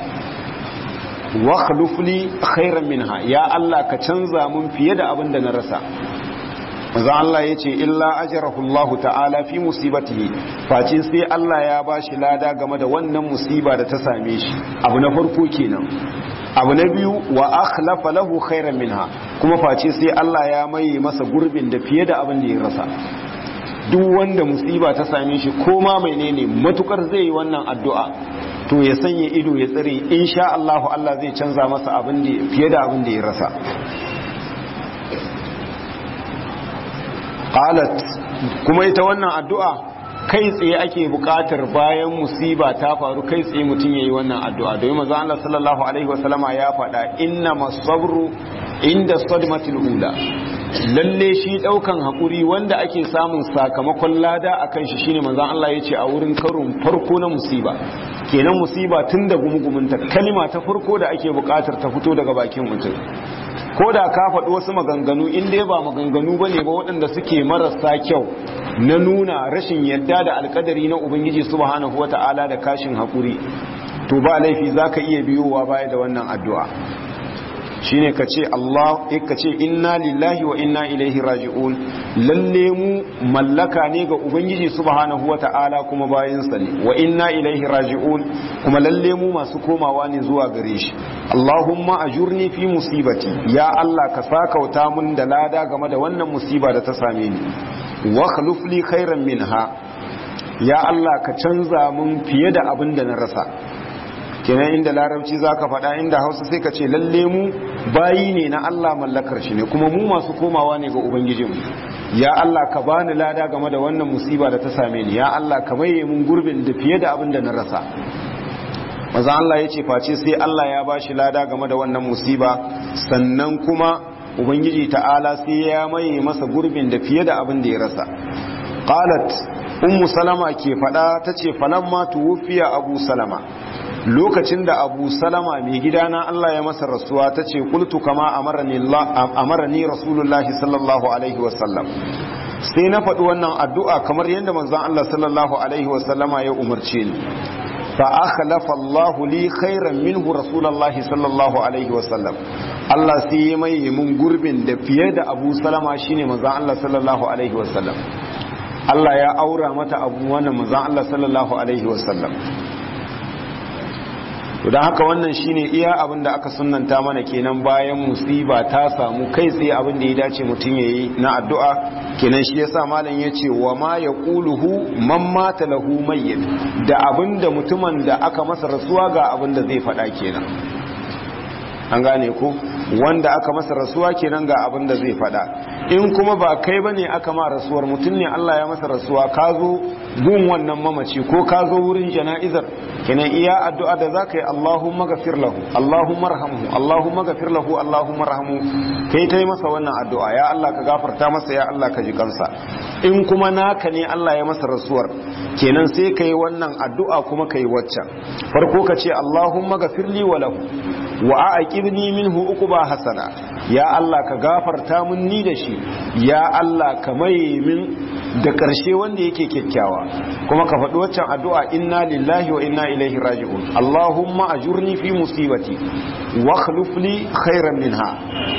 wa khluf li khairan minha ya Allah ka canza mun fiye da abin da na rasa manzo Allah yace illa ajrahu Allah ta'ala fi musibatihi face sai Allah ya bashi lada game da wannan musiba da ta same shi abu na farko kenan abu na biyu wa akhlafa lahu khairan minha kuma face sai Allah ya maye masa gurbin da fiye da abin da ya rasa duk wanda musiba ta same shi ko ma menene matukar zai yi wannan addu'a to ya sanya ido ya tsare insha Allah Allah zai canza masa abin da fiye da abin da ya rasa qalat kuma ita wannan addu'a kai tsaye ake buƙatar bayan musiba ta faru kai tsaye mutum yayi wannan addu'a domin manzo Allah sallallahu alaihi wasallama ya faɗa inna masabru inda sadmatil ula lalle shi daukan hakuri wanda ake samun sakamakon lada akan shi shine manzo Allah yace a wurin karun farko na musiba kenan musiba tun da gumugumunta kalima ta farko da ake buƙatar ta fito daga bakin mutum ko da ka faɗi wasu maganganu in dai ba maganganu ba ne ba waɗanda suke marasa kyau na nuna rashin yadda da alkadari na ubangiji subhanahu wa ta'ala da kashin haƙuri to ba laifi za ka iya biyowa baya da wannan addu'a shine ka ce Allah ka ce inna lillahi wa inna ilaihi raji'un lalle mu mallaka ne ga ubangiji subhanahu wa ta'ala kuma bayansa ne wa inna ilaihi raji'un kuma lalle mu masu komawa ne zuwa gare shi Allahumma ajurni fi musibati ya Allah ka sakauta mun da lada game da wannan musiba da ta same ni wa khluf li khairan minha ya Allah ka canza mun fiye da abin da na rasa kenan inda larabci za ka faɗa inda hausa sai ka ce lalle mu bayi ne na Allah mallakar shi ne kuma mu masu komawa ne ga ubangijinmu ya Allah ka bani lada game da wannan musiba da ta same ni ya Allah ka maye mun gurbin da fiye da abin da na rasa maza Allah ya ce face sai Allah ya ba shi lada game da wannan musiba sannan kuma ubangiji ta'ala sai ya maye masa gurbin da fiye da abin da ya rasa qalat ummu salama ke faɗa tace falamma tuwfiya abu salama lokacin da abu salama mai gidana Allah ya masa rasuwa ta ce kultu kama amarani rasulullahi sallallahu alaihi wasallam sai na faɗi wannan addu'a kamar yadda manzan Allah sallallahu alaihi wasallama ya umarce ni fa akhlafa Allah li khairan minhu rasulullahi sallallahu alaihi wasallam Allah sai ya mai mun gurbin da fiye da abu salama shine manzan Allah sallallahu alaihi wasallam Allah ya aura mata abu wannan manzan Allah sallallahu alaihi wasallam don haka wannan shine iya abin da aka sunanta mana kenan bayan musiba ta samu kai tsaye abin da ya dace mutum ya yi na addu'a kenan shi yasa malam ya ce wa ma ya ƙuluhu man mata lahu mayyit da abin da mutumin da aka masa rasuwa ga abin da zai faɗa kenan an gane ku wanda aka masa rasuwa kenan ga abin da zai faɗa in kuma ba kai bane aka ma rasuwar mutum ne Allah ya masa rasuwa ka zo gun wannan mamaci ko ka zo wurin jana'izar kenan iya addu'a da zaka yi Allahumma ghafir lahu Allahumma arhamhu Allahumma ghafir lahu Allahumma arhamhu kai tai masa wannan addu'a ya Allah ka gafarta masa ya Allah ka ji kansa in kuma naka ne Allah ya masa rasuwar kenan sai kai wannan addu'a kuma kai waccan farko ka ce Allahumma ghafir li wa lahu wa aqibni minhu uquba hasana ya Allah ka gafarta mun ni da shi ya Allah ka mai min da ƙarshe wanda yake kyakkyawa kuma ka faɗi waccan addu'a inna lillahi wa inna ilaihi raji'un Allahumma ajurni fi musibati wa akhlif li khairan minha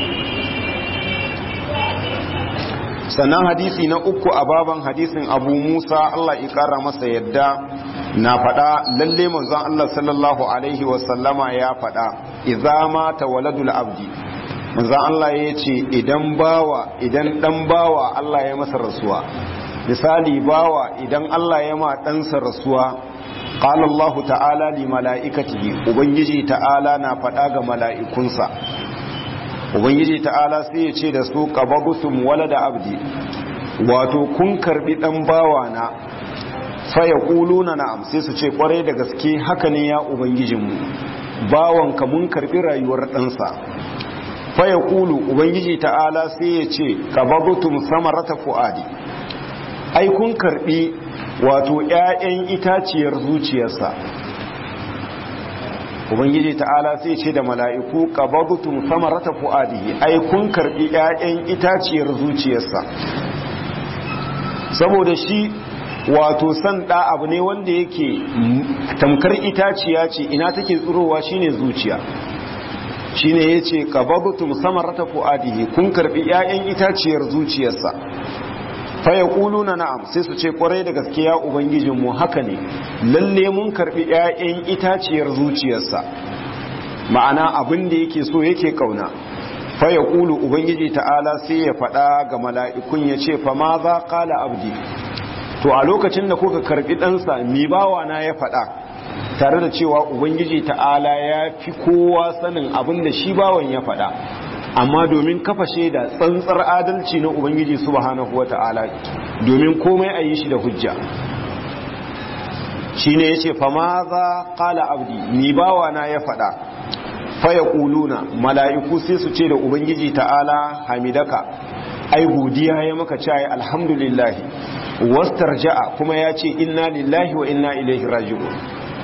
sannan hadisi na uku a baban hadisin abu musa allah ƙara masa yadda na faɗa lalle manzon allah sallallahu alaihi wasallama ya faɗa idza mata waladul abdi manzon allah ya ce idan bawa idan dan bawa allah ya masa rasuwa misali bawa idan allah ya ma ɗansa rasuwa قال الله تعالى لملائكته ubangiji ta'ala na faɗa ga mala'ikunsa ubangiji ta'ala sai ya ce da su qababutum walada abdi wato kun karbi dan bawa na fa yaquluna na'am sai su ce kwarai da gaske haka ne ya ubangijinmu bawanka mun karbi rayuwar ɗansa fa yaqulu ubangiji ta'ala sai ya ce qababutum samarata fuadi ai kun karbi wato ƴaƴan itaciyar zuciyarsa ubangiji ta'ala sai ce da mala'iku qabadtum samarata fuadihi ai kun karbi ƴaƴan itaciyar zuciyarsa saboda shi wato san da abu ne wanda yake tamkar itaciya ce ina take tsirowa shine zuciya shine yace qabadtum samarata fuadihi kun karbi ƴaƴan itaciyar zuciyarsa fa yaquluna na'am sai su ce kwarai da gaskiya ubangijinmu haka ne lalle mun karbi ƴaƴan itaciyar zuciyarsa ma'ana abin da yake so yake kauna fa yaqulu ubangiji ta'ala sai ya faɗa ga mala'ikun ya ce fa ma za qala abdi to a lokacin da kuka karbi ɗansa mi bawa na ya faɗa tare da cewa ubangiji ta'ala ya fi kowa sanin abin da shi bawan ya faɗa amma domin kafa shaida tsantsar adalci na ubangiji subhanahu wata'ala domin komai a yi shi da hujja shine yace fa ma za qala abdi ni bawa na ya fada fa yaquluna mala'iku sai su ce da ubangiji ta'ala hamidaka ai godiya ya maka cewa alhamdulillah wastarja'a kuma ya ce inna lillahi wa inna ilaihi raji'un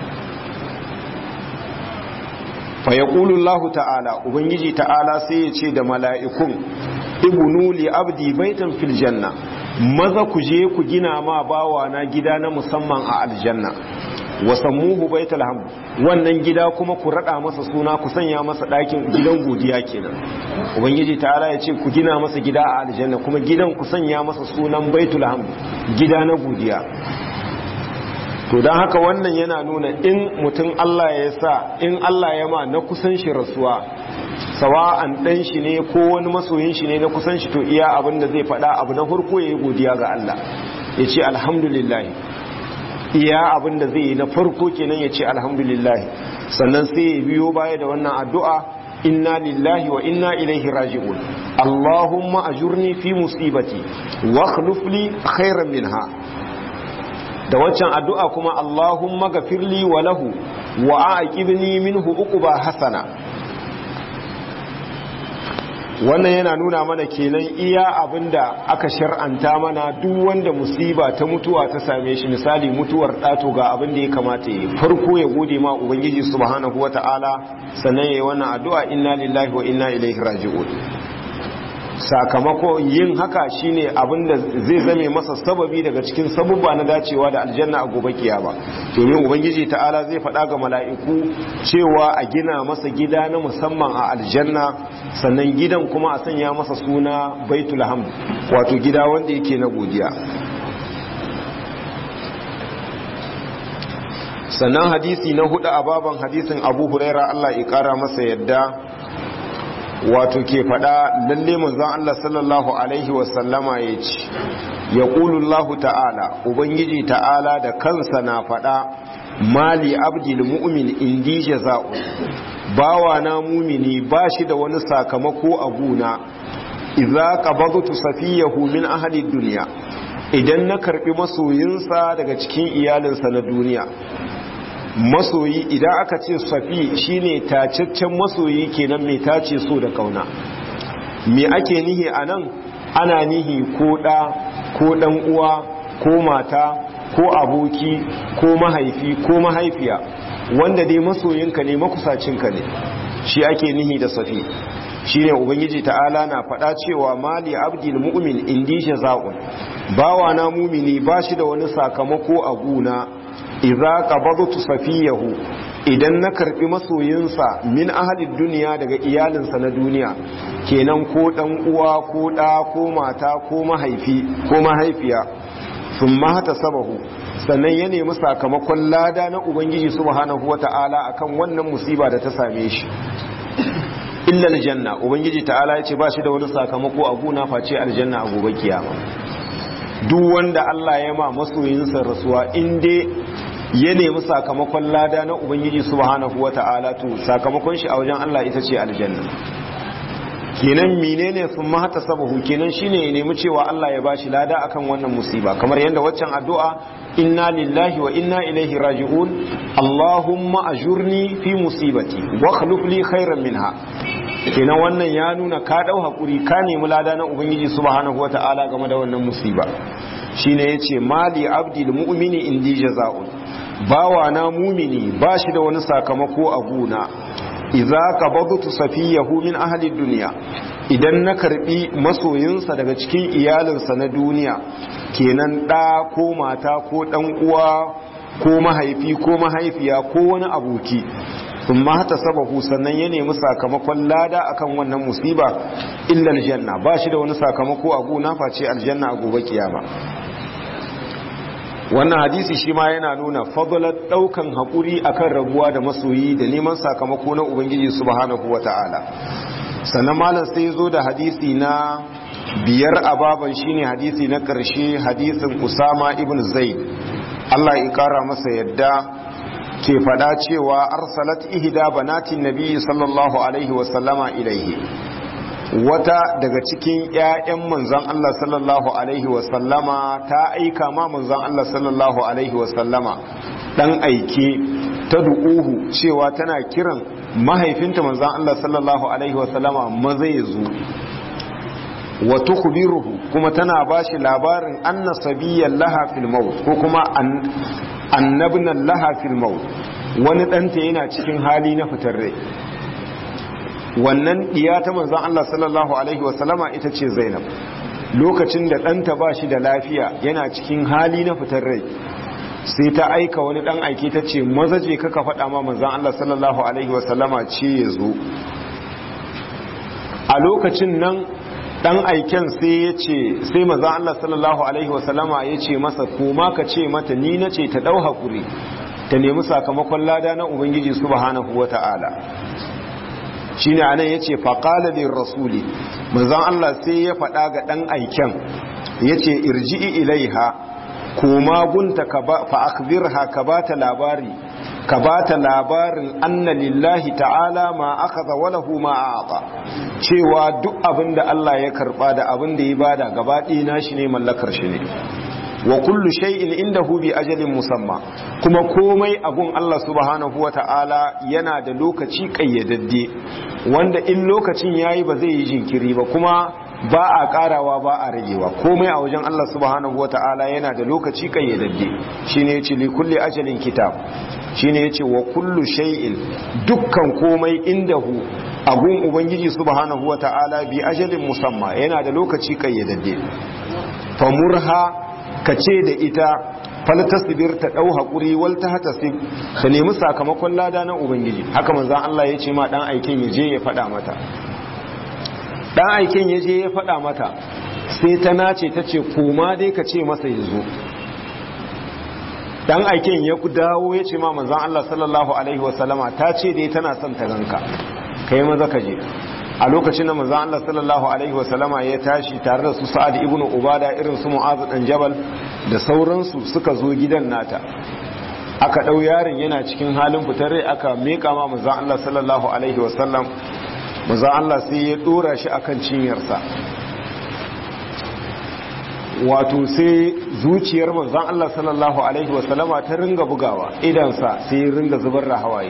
fa yaqulu Allah ta'ala ubangiji ta'ala sai ya ce da mala'ikun ibnu li abdi baitan fil janna maza ku je ku gina ma bawa na gida na musamman a aljanna wa sammuhu baitul hamd wannan gida kuma ku rada masa suna ku sanya masa ɗakin gidan godiya kenan ubangiji ta'ala ya ce ku gina masa gida a aljanna kuma gidan ku sanya masa sunan baitul hamd gida na godiya to don haka wannan yana nuna in mutum Allah ya sa in Allah ya ma na kusan shi rasuwa sawa'an ɗan shi ne ko wani masoyin shi ne na kusan shi to iya abin da zai faɗa abu na farko ya yi godiya ga Allah ya ce alhamdulillah iya abin da zai yi na farko kenan ya ce alhamdulillah sannan sai ya biyo baya da wannan addu'a inna lillahi wa inna ilaihi raji'un allahumma ajurni fi musibati wa akhlif li khairan minha da waccan addu'a kuma Allahumma gafirli wa lahu wa aqibni minhu uquba hasana wannan yana nuna mana kenan iya abinda aka shar'anta mana duk wanda musiba ta mutuwa ta same shi misali mutuwar ɗato ga abin da ya kamata yi farko ya gode ma ubangiji subhanahu wata'ala sannan yayi wannan addu'a inna lillahi wa inna ilaihi raji'un sakamako yin haka shine abinda zai zame masa sababi daga cikin sabubba na dacewa da aljanna a gobe kiyama domin ubangiji ta'ala zai faɗa ga mala'iku cewa a gina masa gida na musamman a aljanna sannan gidan kuma a sanya masa suna baitul hamd wato gida wanda yake na godiya sannan hadisi na hudu a baban hadisin abu huraira Allah ya kara masa yadda wato ke fada lalle manzon Allah sallallahu alaihi wasallama ya ce ya Allah ta'ala ubangiji ta'ala da kansa na fada mali abdil mu'min indi jaza'u bawa na mumini ba shi da wani sakamako a guna idza qabadtu safiyahu min ahli dunya idan na karbi masoyinsa daga cikin iyalinsa na duniya masoyi idan aka ce safi shine tacaccen masoyi kenan mai tace so da kauna me ake nihi anan ana nihi ko da ko dan uwa ko mata ko aboki ko mahaifi ko mahaifiya wanda dai masoyinka ne makusacinka ne shi ake nihi da safi shine ubangiji ta'ala na faɗa cewa mali abdil mu'min indi jaza'un bawa na mumini bashi da wani sakamako a guna idza qabadtu safiyahu idan na karbi masoyinsa min ahalid duniya daga iyalinsa na duniya kenan ko dan uwa ko da ko mata ko mahaifi ko mahaifiya sun mahata sabahu sannan ya nemi sakamakon lada na ubangiji subhanahu wata'ala akan wannan musiba da ta same shi illa aljanna ubangiji ta'ala ya ce ba shi da wani sakamako a guna face aljanna a gobe kiyama duk wanda Allah ya ma masoyinsa rasuwa in dai ya nemi sakamakon lada na ubangiji subhanahu wata'ala to sakamakon shi a wajen Allah ita ce aljanna kenan menene sun mahata sabahu kenan shine ya nemi cewa Allah ya bashi lada akan wannan musiba kamar yadda waccan addu'a inna lillahi wa inna ilaihi raji'un Allahumma ajurni fi musibati wa akhlif li khairan minha kenan wannan ya nuna ka dau hakuri ka nemi lada na ubangiji subhanahu wata'ala game da wannan musiba shine yace mali abdil mu'mini indi jaza'un bawa na mumini bashi da wani sakamako a guna idza qabadtu safiyahu min ahli dunya idan na karbi masoyinsa daga cikin iyalinsa na duniya kenan da ko mata ko dan uwa ko mahaifi ko mahaifiya ko wani aboki sun hata sababu sannan ya nemi sakamakon lada akan wannan musiba illa aljanna ba shi da wani sakamako a gona face aljanna a gobe kiyama wannan hadisi shi ma yana nuna fadalar daukan haƙuri akan rabuwa da masoyi da neman sakamako na ubangiji subhanahu wata'ala sannan malam sai zo da hadisi na biyar a baban shine hadisi na ƙarshe hadisin usama ibn zaid Allah ya ƙara masa yadda ke faɗa cewa arsalat ihda banatin nabi sallallahu alaihi wasallama ilaihi wata daga cikin 'ya'yan manzon Allah sallallahu alaihi wasallama ta aika ma manzon Allah sallallahu alaihi wasallama dan aike ta du'uhu cewa tana kiran mahaifinta manzon Allah sallallahu alaihi wasallama maza ya zo wa tukhbiruhu kuma tana bashi labarin anna sabiyyan laha fil maut ko kuma annabnan laha fil maut wani danta yana cikin hali na fitar rai wannan diya ta manzon Allah sallallahu alaihi wasallama ita ce Zainab lokacin da ɗanta ba shi da lafiya yana cikin hali na fitar rai sai ta aika wani ɗan aiki ta ce maza je kaka faɗa ma manzon Allah sallallahu alaihi wasallama ce ya zo a lokacin nan ɗan aiken sai ya ce sai manzon Allah sallallahu alaihi wasallama ya ce masa koma ka ce mata ni na ce ta ɗau haƙuri ta nemi sakamakon lada na ubangiji subhanahu wata'ala shine anan yace faqala lir rasuli manzon Allah sai ya faɗa ga dan aiken yace irji'i ilaiha koma gunta ka ba fa akhbirha ka bata labari ka bata labarin anna lillahi ta'ala ma akhadha wa lahu ma a'ta cewa duk abinda Allah ya karba da abinda ya bada gaba ɗaya nashi ne mallakar shi ne wa kullu shay'in indahu bi ajalin musamma kuma komai abun Allah subhanahu wata'ala yana da lokaci kayyadadde wanda in lokacin yayi ba zai yi jinkiri ba kuma ba a karawa ba a ragewa komai a wajen Allah subhanahu wata'ala yana da lokaci kayyadadde shine yace li kulli ajalin kitab shine yace wa kullu shay'in dukkan komai indahu abun ubangiji subhanahu wata'ala bi ajalin musamma yana da lokaci kayyadadde famurha ka ce da ita faltasbir ta dau hakuri wal tahtasib ka nemi sakamakon lada na ubangiji haka manzon Allah ya ce ma dan aikin ya je ya fada mata dan aikin ya je ya fada mata sai ta nace ta ce koma dai ka ce masa ya zo dan aikin ya ku dawo ya ce ma manzon Allah sallallahu alaihi wasallama ta ce dai tana son ta ganka kai maza ka je a lokacin da manzon Allah sallallahu alaihi wasallama ya tashi tare da su Sa'ad ibn Ubada irin su Mu'adh dan Jabal da sauransu suka zo gidan nata aka ɗau yaron yana cikin halin fitar rai aka meka ma manzan Allah sallallahu alaihi wasallam manzan Allah sai ya ɗora shi akan cinyarsa wato sai zuciyar manzan Allah sallallahu alaihi wasallama ta ringa bugawa idansa sai ya ringa zubar da hawaye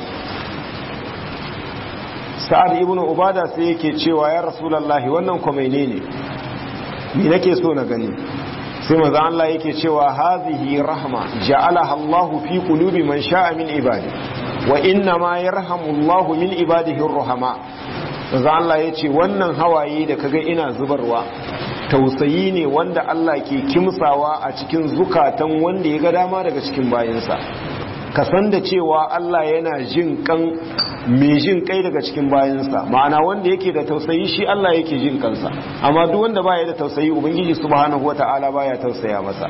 sa'ad ibn ubada sai yake cewa ya rasulallahi wannan kwamaine ne ni nake so na gani sai manzo Allah yake cewa hazihi rahma ja'alaha Allah fi qulubi man sha'a min ibadi wa inna ma yarhamu Allah min ibadihi ar-rahama manzo Allah yace wannan hawaye da kaga ina zubarwa tausayi ne wanda Allah ke kimsawa a cikin zukatan wanda ya ga dama daga cikin bayinsa ka san da cewa Allah yana jin kan mai jin kai daga cikin bayansa ma'ana wanda yake da tausayi shi Allah yake jin kansa amma duk wanda baya da tausayi ubangiji subhanahu wata'ala baya tausaya masa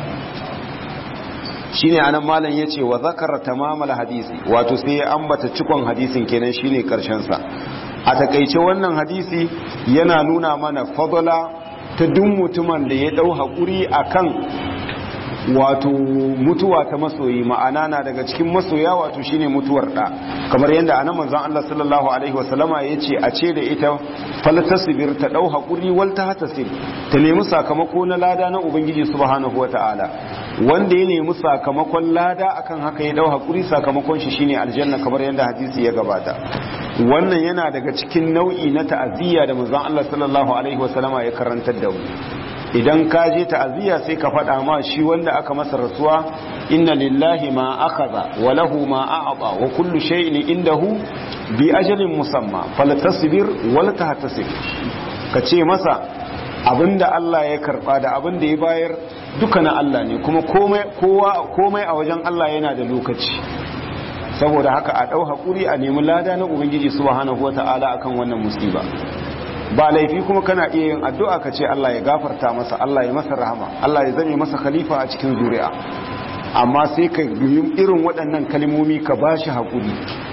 shine anan malam yace wa zakara tamamal hadisi wato sai ya ambata cikon hadisin kenan shine karshen sa a takeice wannan hadisi yana nuna mana fadala ta duk mutumin da ya dau hakuri akan wato mutuwa ta masoyi ma'ana na daga cikin masoya wato shine mutuwar da kamar yadda anan manzon Allah sallallahu alaihi wasallama yace a ce da ita faltasbir ta dau hakuri wal tahtasib ta nemi sakamako na lada na ubangiji subhanahu wataala wanda ya nemi sakamakon lada akan haka ya dau hakuri sakamakon shi shine aljanna kamar yadda hadisi ya gabata wannan yana daga cikin nau'i na ta'aziyya da manzon Allah sallallahu alaihi wasallama ya karantar da mu idan ka je ta'aziyya sai ka faɗa ma shi wanda aka masa rasuwa inna lillahi ma akhadha wa lahu ma a'ta wa kullu shay'in indahu bi ajalin musamma faltasbir wal tahtasib ka ce masa abinda Allah ya karba da abinda ya bayar duka na Allah ne kuma komai kowa komai a wajen Allah yana da lokaci saboda haka a dau hakuri a nemi lada na ubangiji subhanahu wataala akan wannan musiba ba laifi kuma kana iya yin addu'a ka ce Allah ya gafarta masa Allah ya masa rahama Allah ya zame masa khalifa a cikin zuri'a amma sai ka yi irin waɗannan kalmomi ka ba shi haƙuri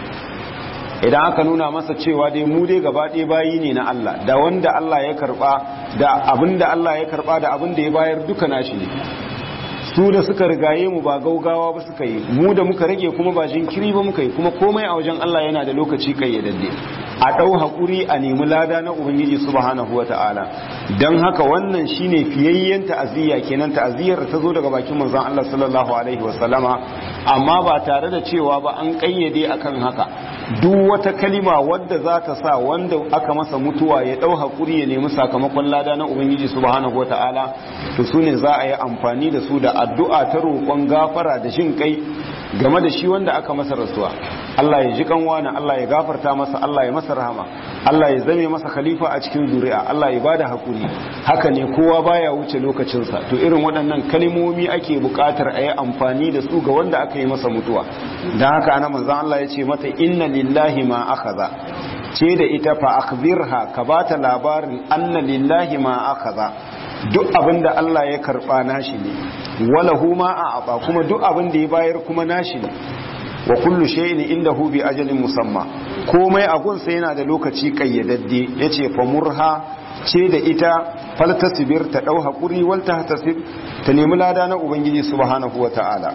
idan aka nuna masa cewa dai mu dai gaba ɗaya bayi ne na Allah da wanda Allah ya karɓa da abin da Allah ya karɓa da abin da ya bayar duka nashi ne su da suka rigaye mu ba gaugawa ba suka yi mu da muka rage kuma ba jinkiri ba muka yi kuma komai a wajen Allah yana da lokaci kayyadadde a ɗau haƙuri a nemi lada na ubangiji subhanahu wata'ala don haka wannan shine fiyayyen ta'aziyya kenan ta'aziyyar ta zo daga bakin manzon Allah sallallahu alaihi wasallama amma ba tare da cewa ba an kayyade akan haka duk wata kalima wadda za ta sa wanda aka masa mutuwa ya ɗau haƙuri ya nemi sakamakon lada na ubangiji subhanahu wata'ala to su ne za a yi amfani da su da addu'a ta roƙon gafara da shin kai game da shi wanda aka masa rasuwa Allah ya ji kanwana Allah ya gafarta masa Allah ya masa rahama Allah ya zame masa khalifa a cikin zuri'a Allah ya bada hakuri haka ne kowa baya wuce lokacinsa to irin waɗannan kalmomi ake buƙatar a yi amfani da su ga wanda aka yi masa mutuwa don haka ana manzon Allah ya ce mata inna lillahi ma akhadha ce da ita fa akhbirha ka bata labarin anna lillahi ma akhadha duk abin da Allah ya karba nashi ne wala huma a aba kuma duk abin da ya bayar kuma nashi ne wa kullu shay'in indahu bi ajalin musamma komai a gunsa yana da lokaci kayyadadde yace fa murha ce da ita faltasbir ta dau hakuri wal tahtasib ta nemi lada na ubangiji subhanahu wataala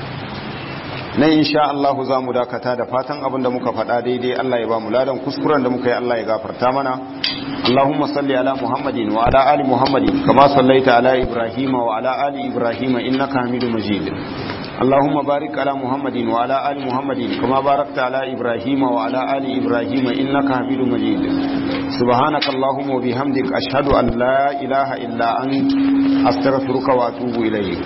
nan insha Allah za mu dakata da fatan abin da muka faɗa daidai Allah ya ba mu ladan kuskuren da muka yi Allah ya gafarta mana اللهم صل على محمد وعلى آل محمد كما صليت على إبراهيم وعلى آل إبراهيم إنك حميد مجيد اللهم بارك على محمد وعلى آل محمد كما باركت على إبراهيم وعلى آل إبراهيم إنك حميد مجيد سبحانك اللهم وبحمدك أشهد أن لا إله إلا أنت أستغفرك وأتوب إليك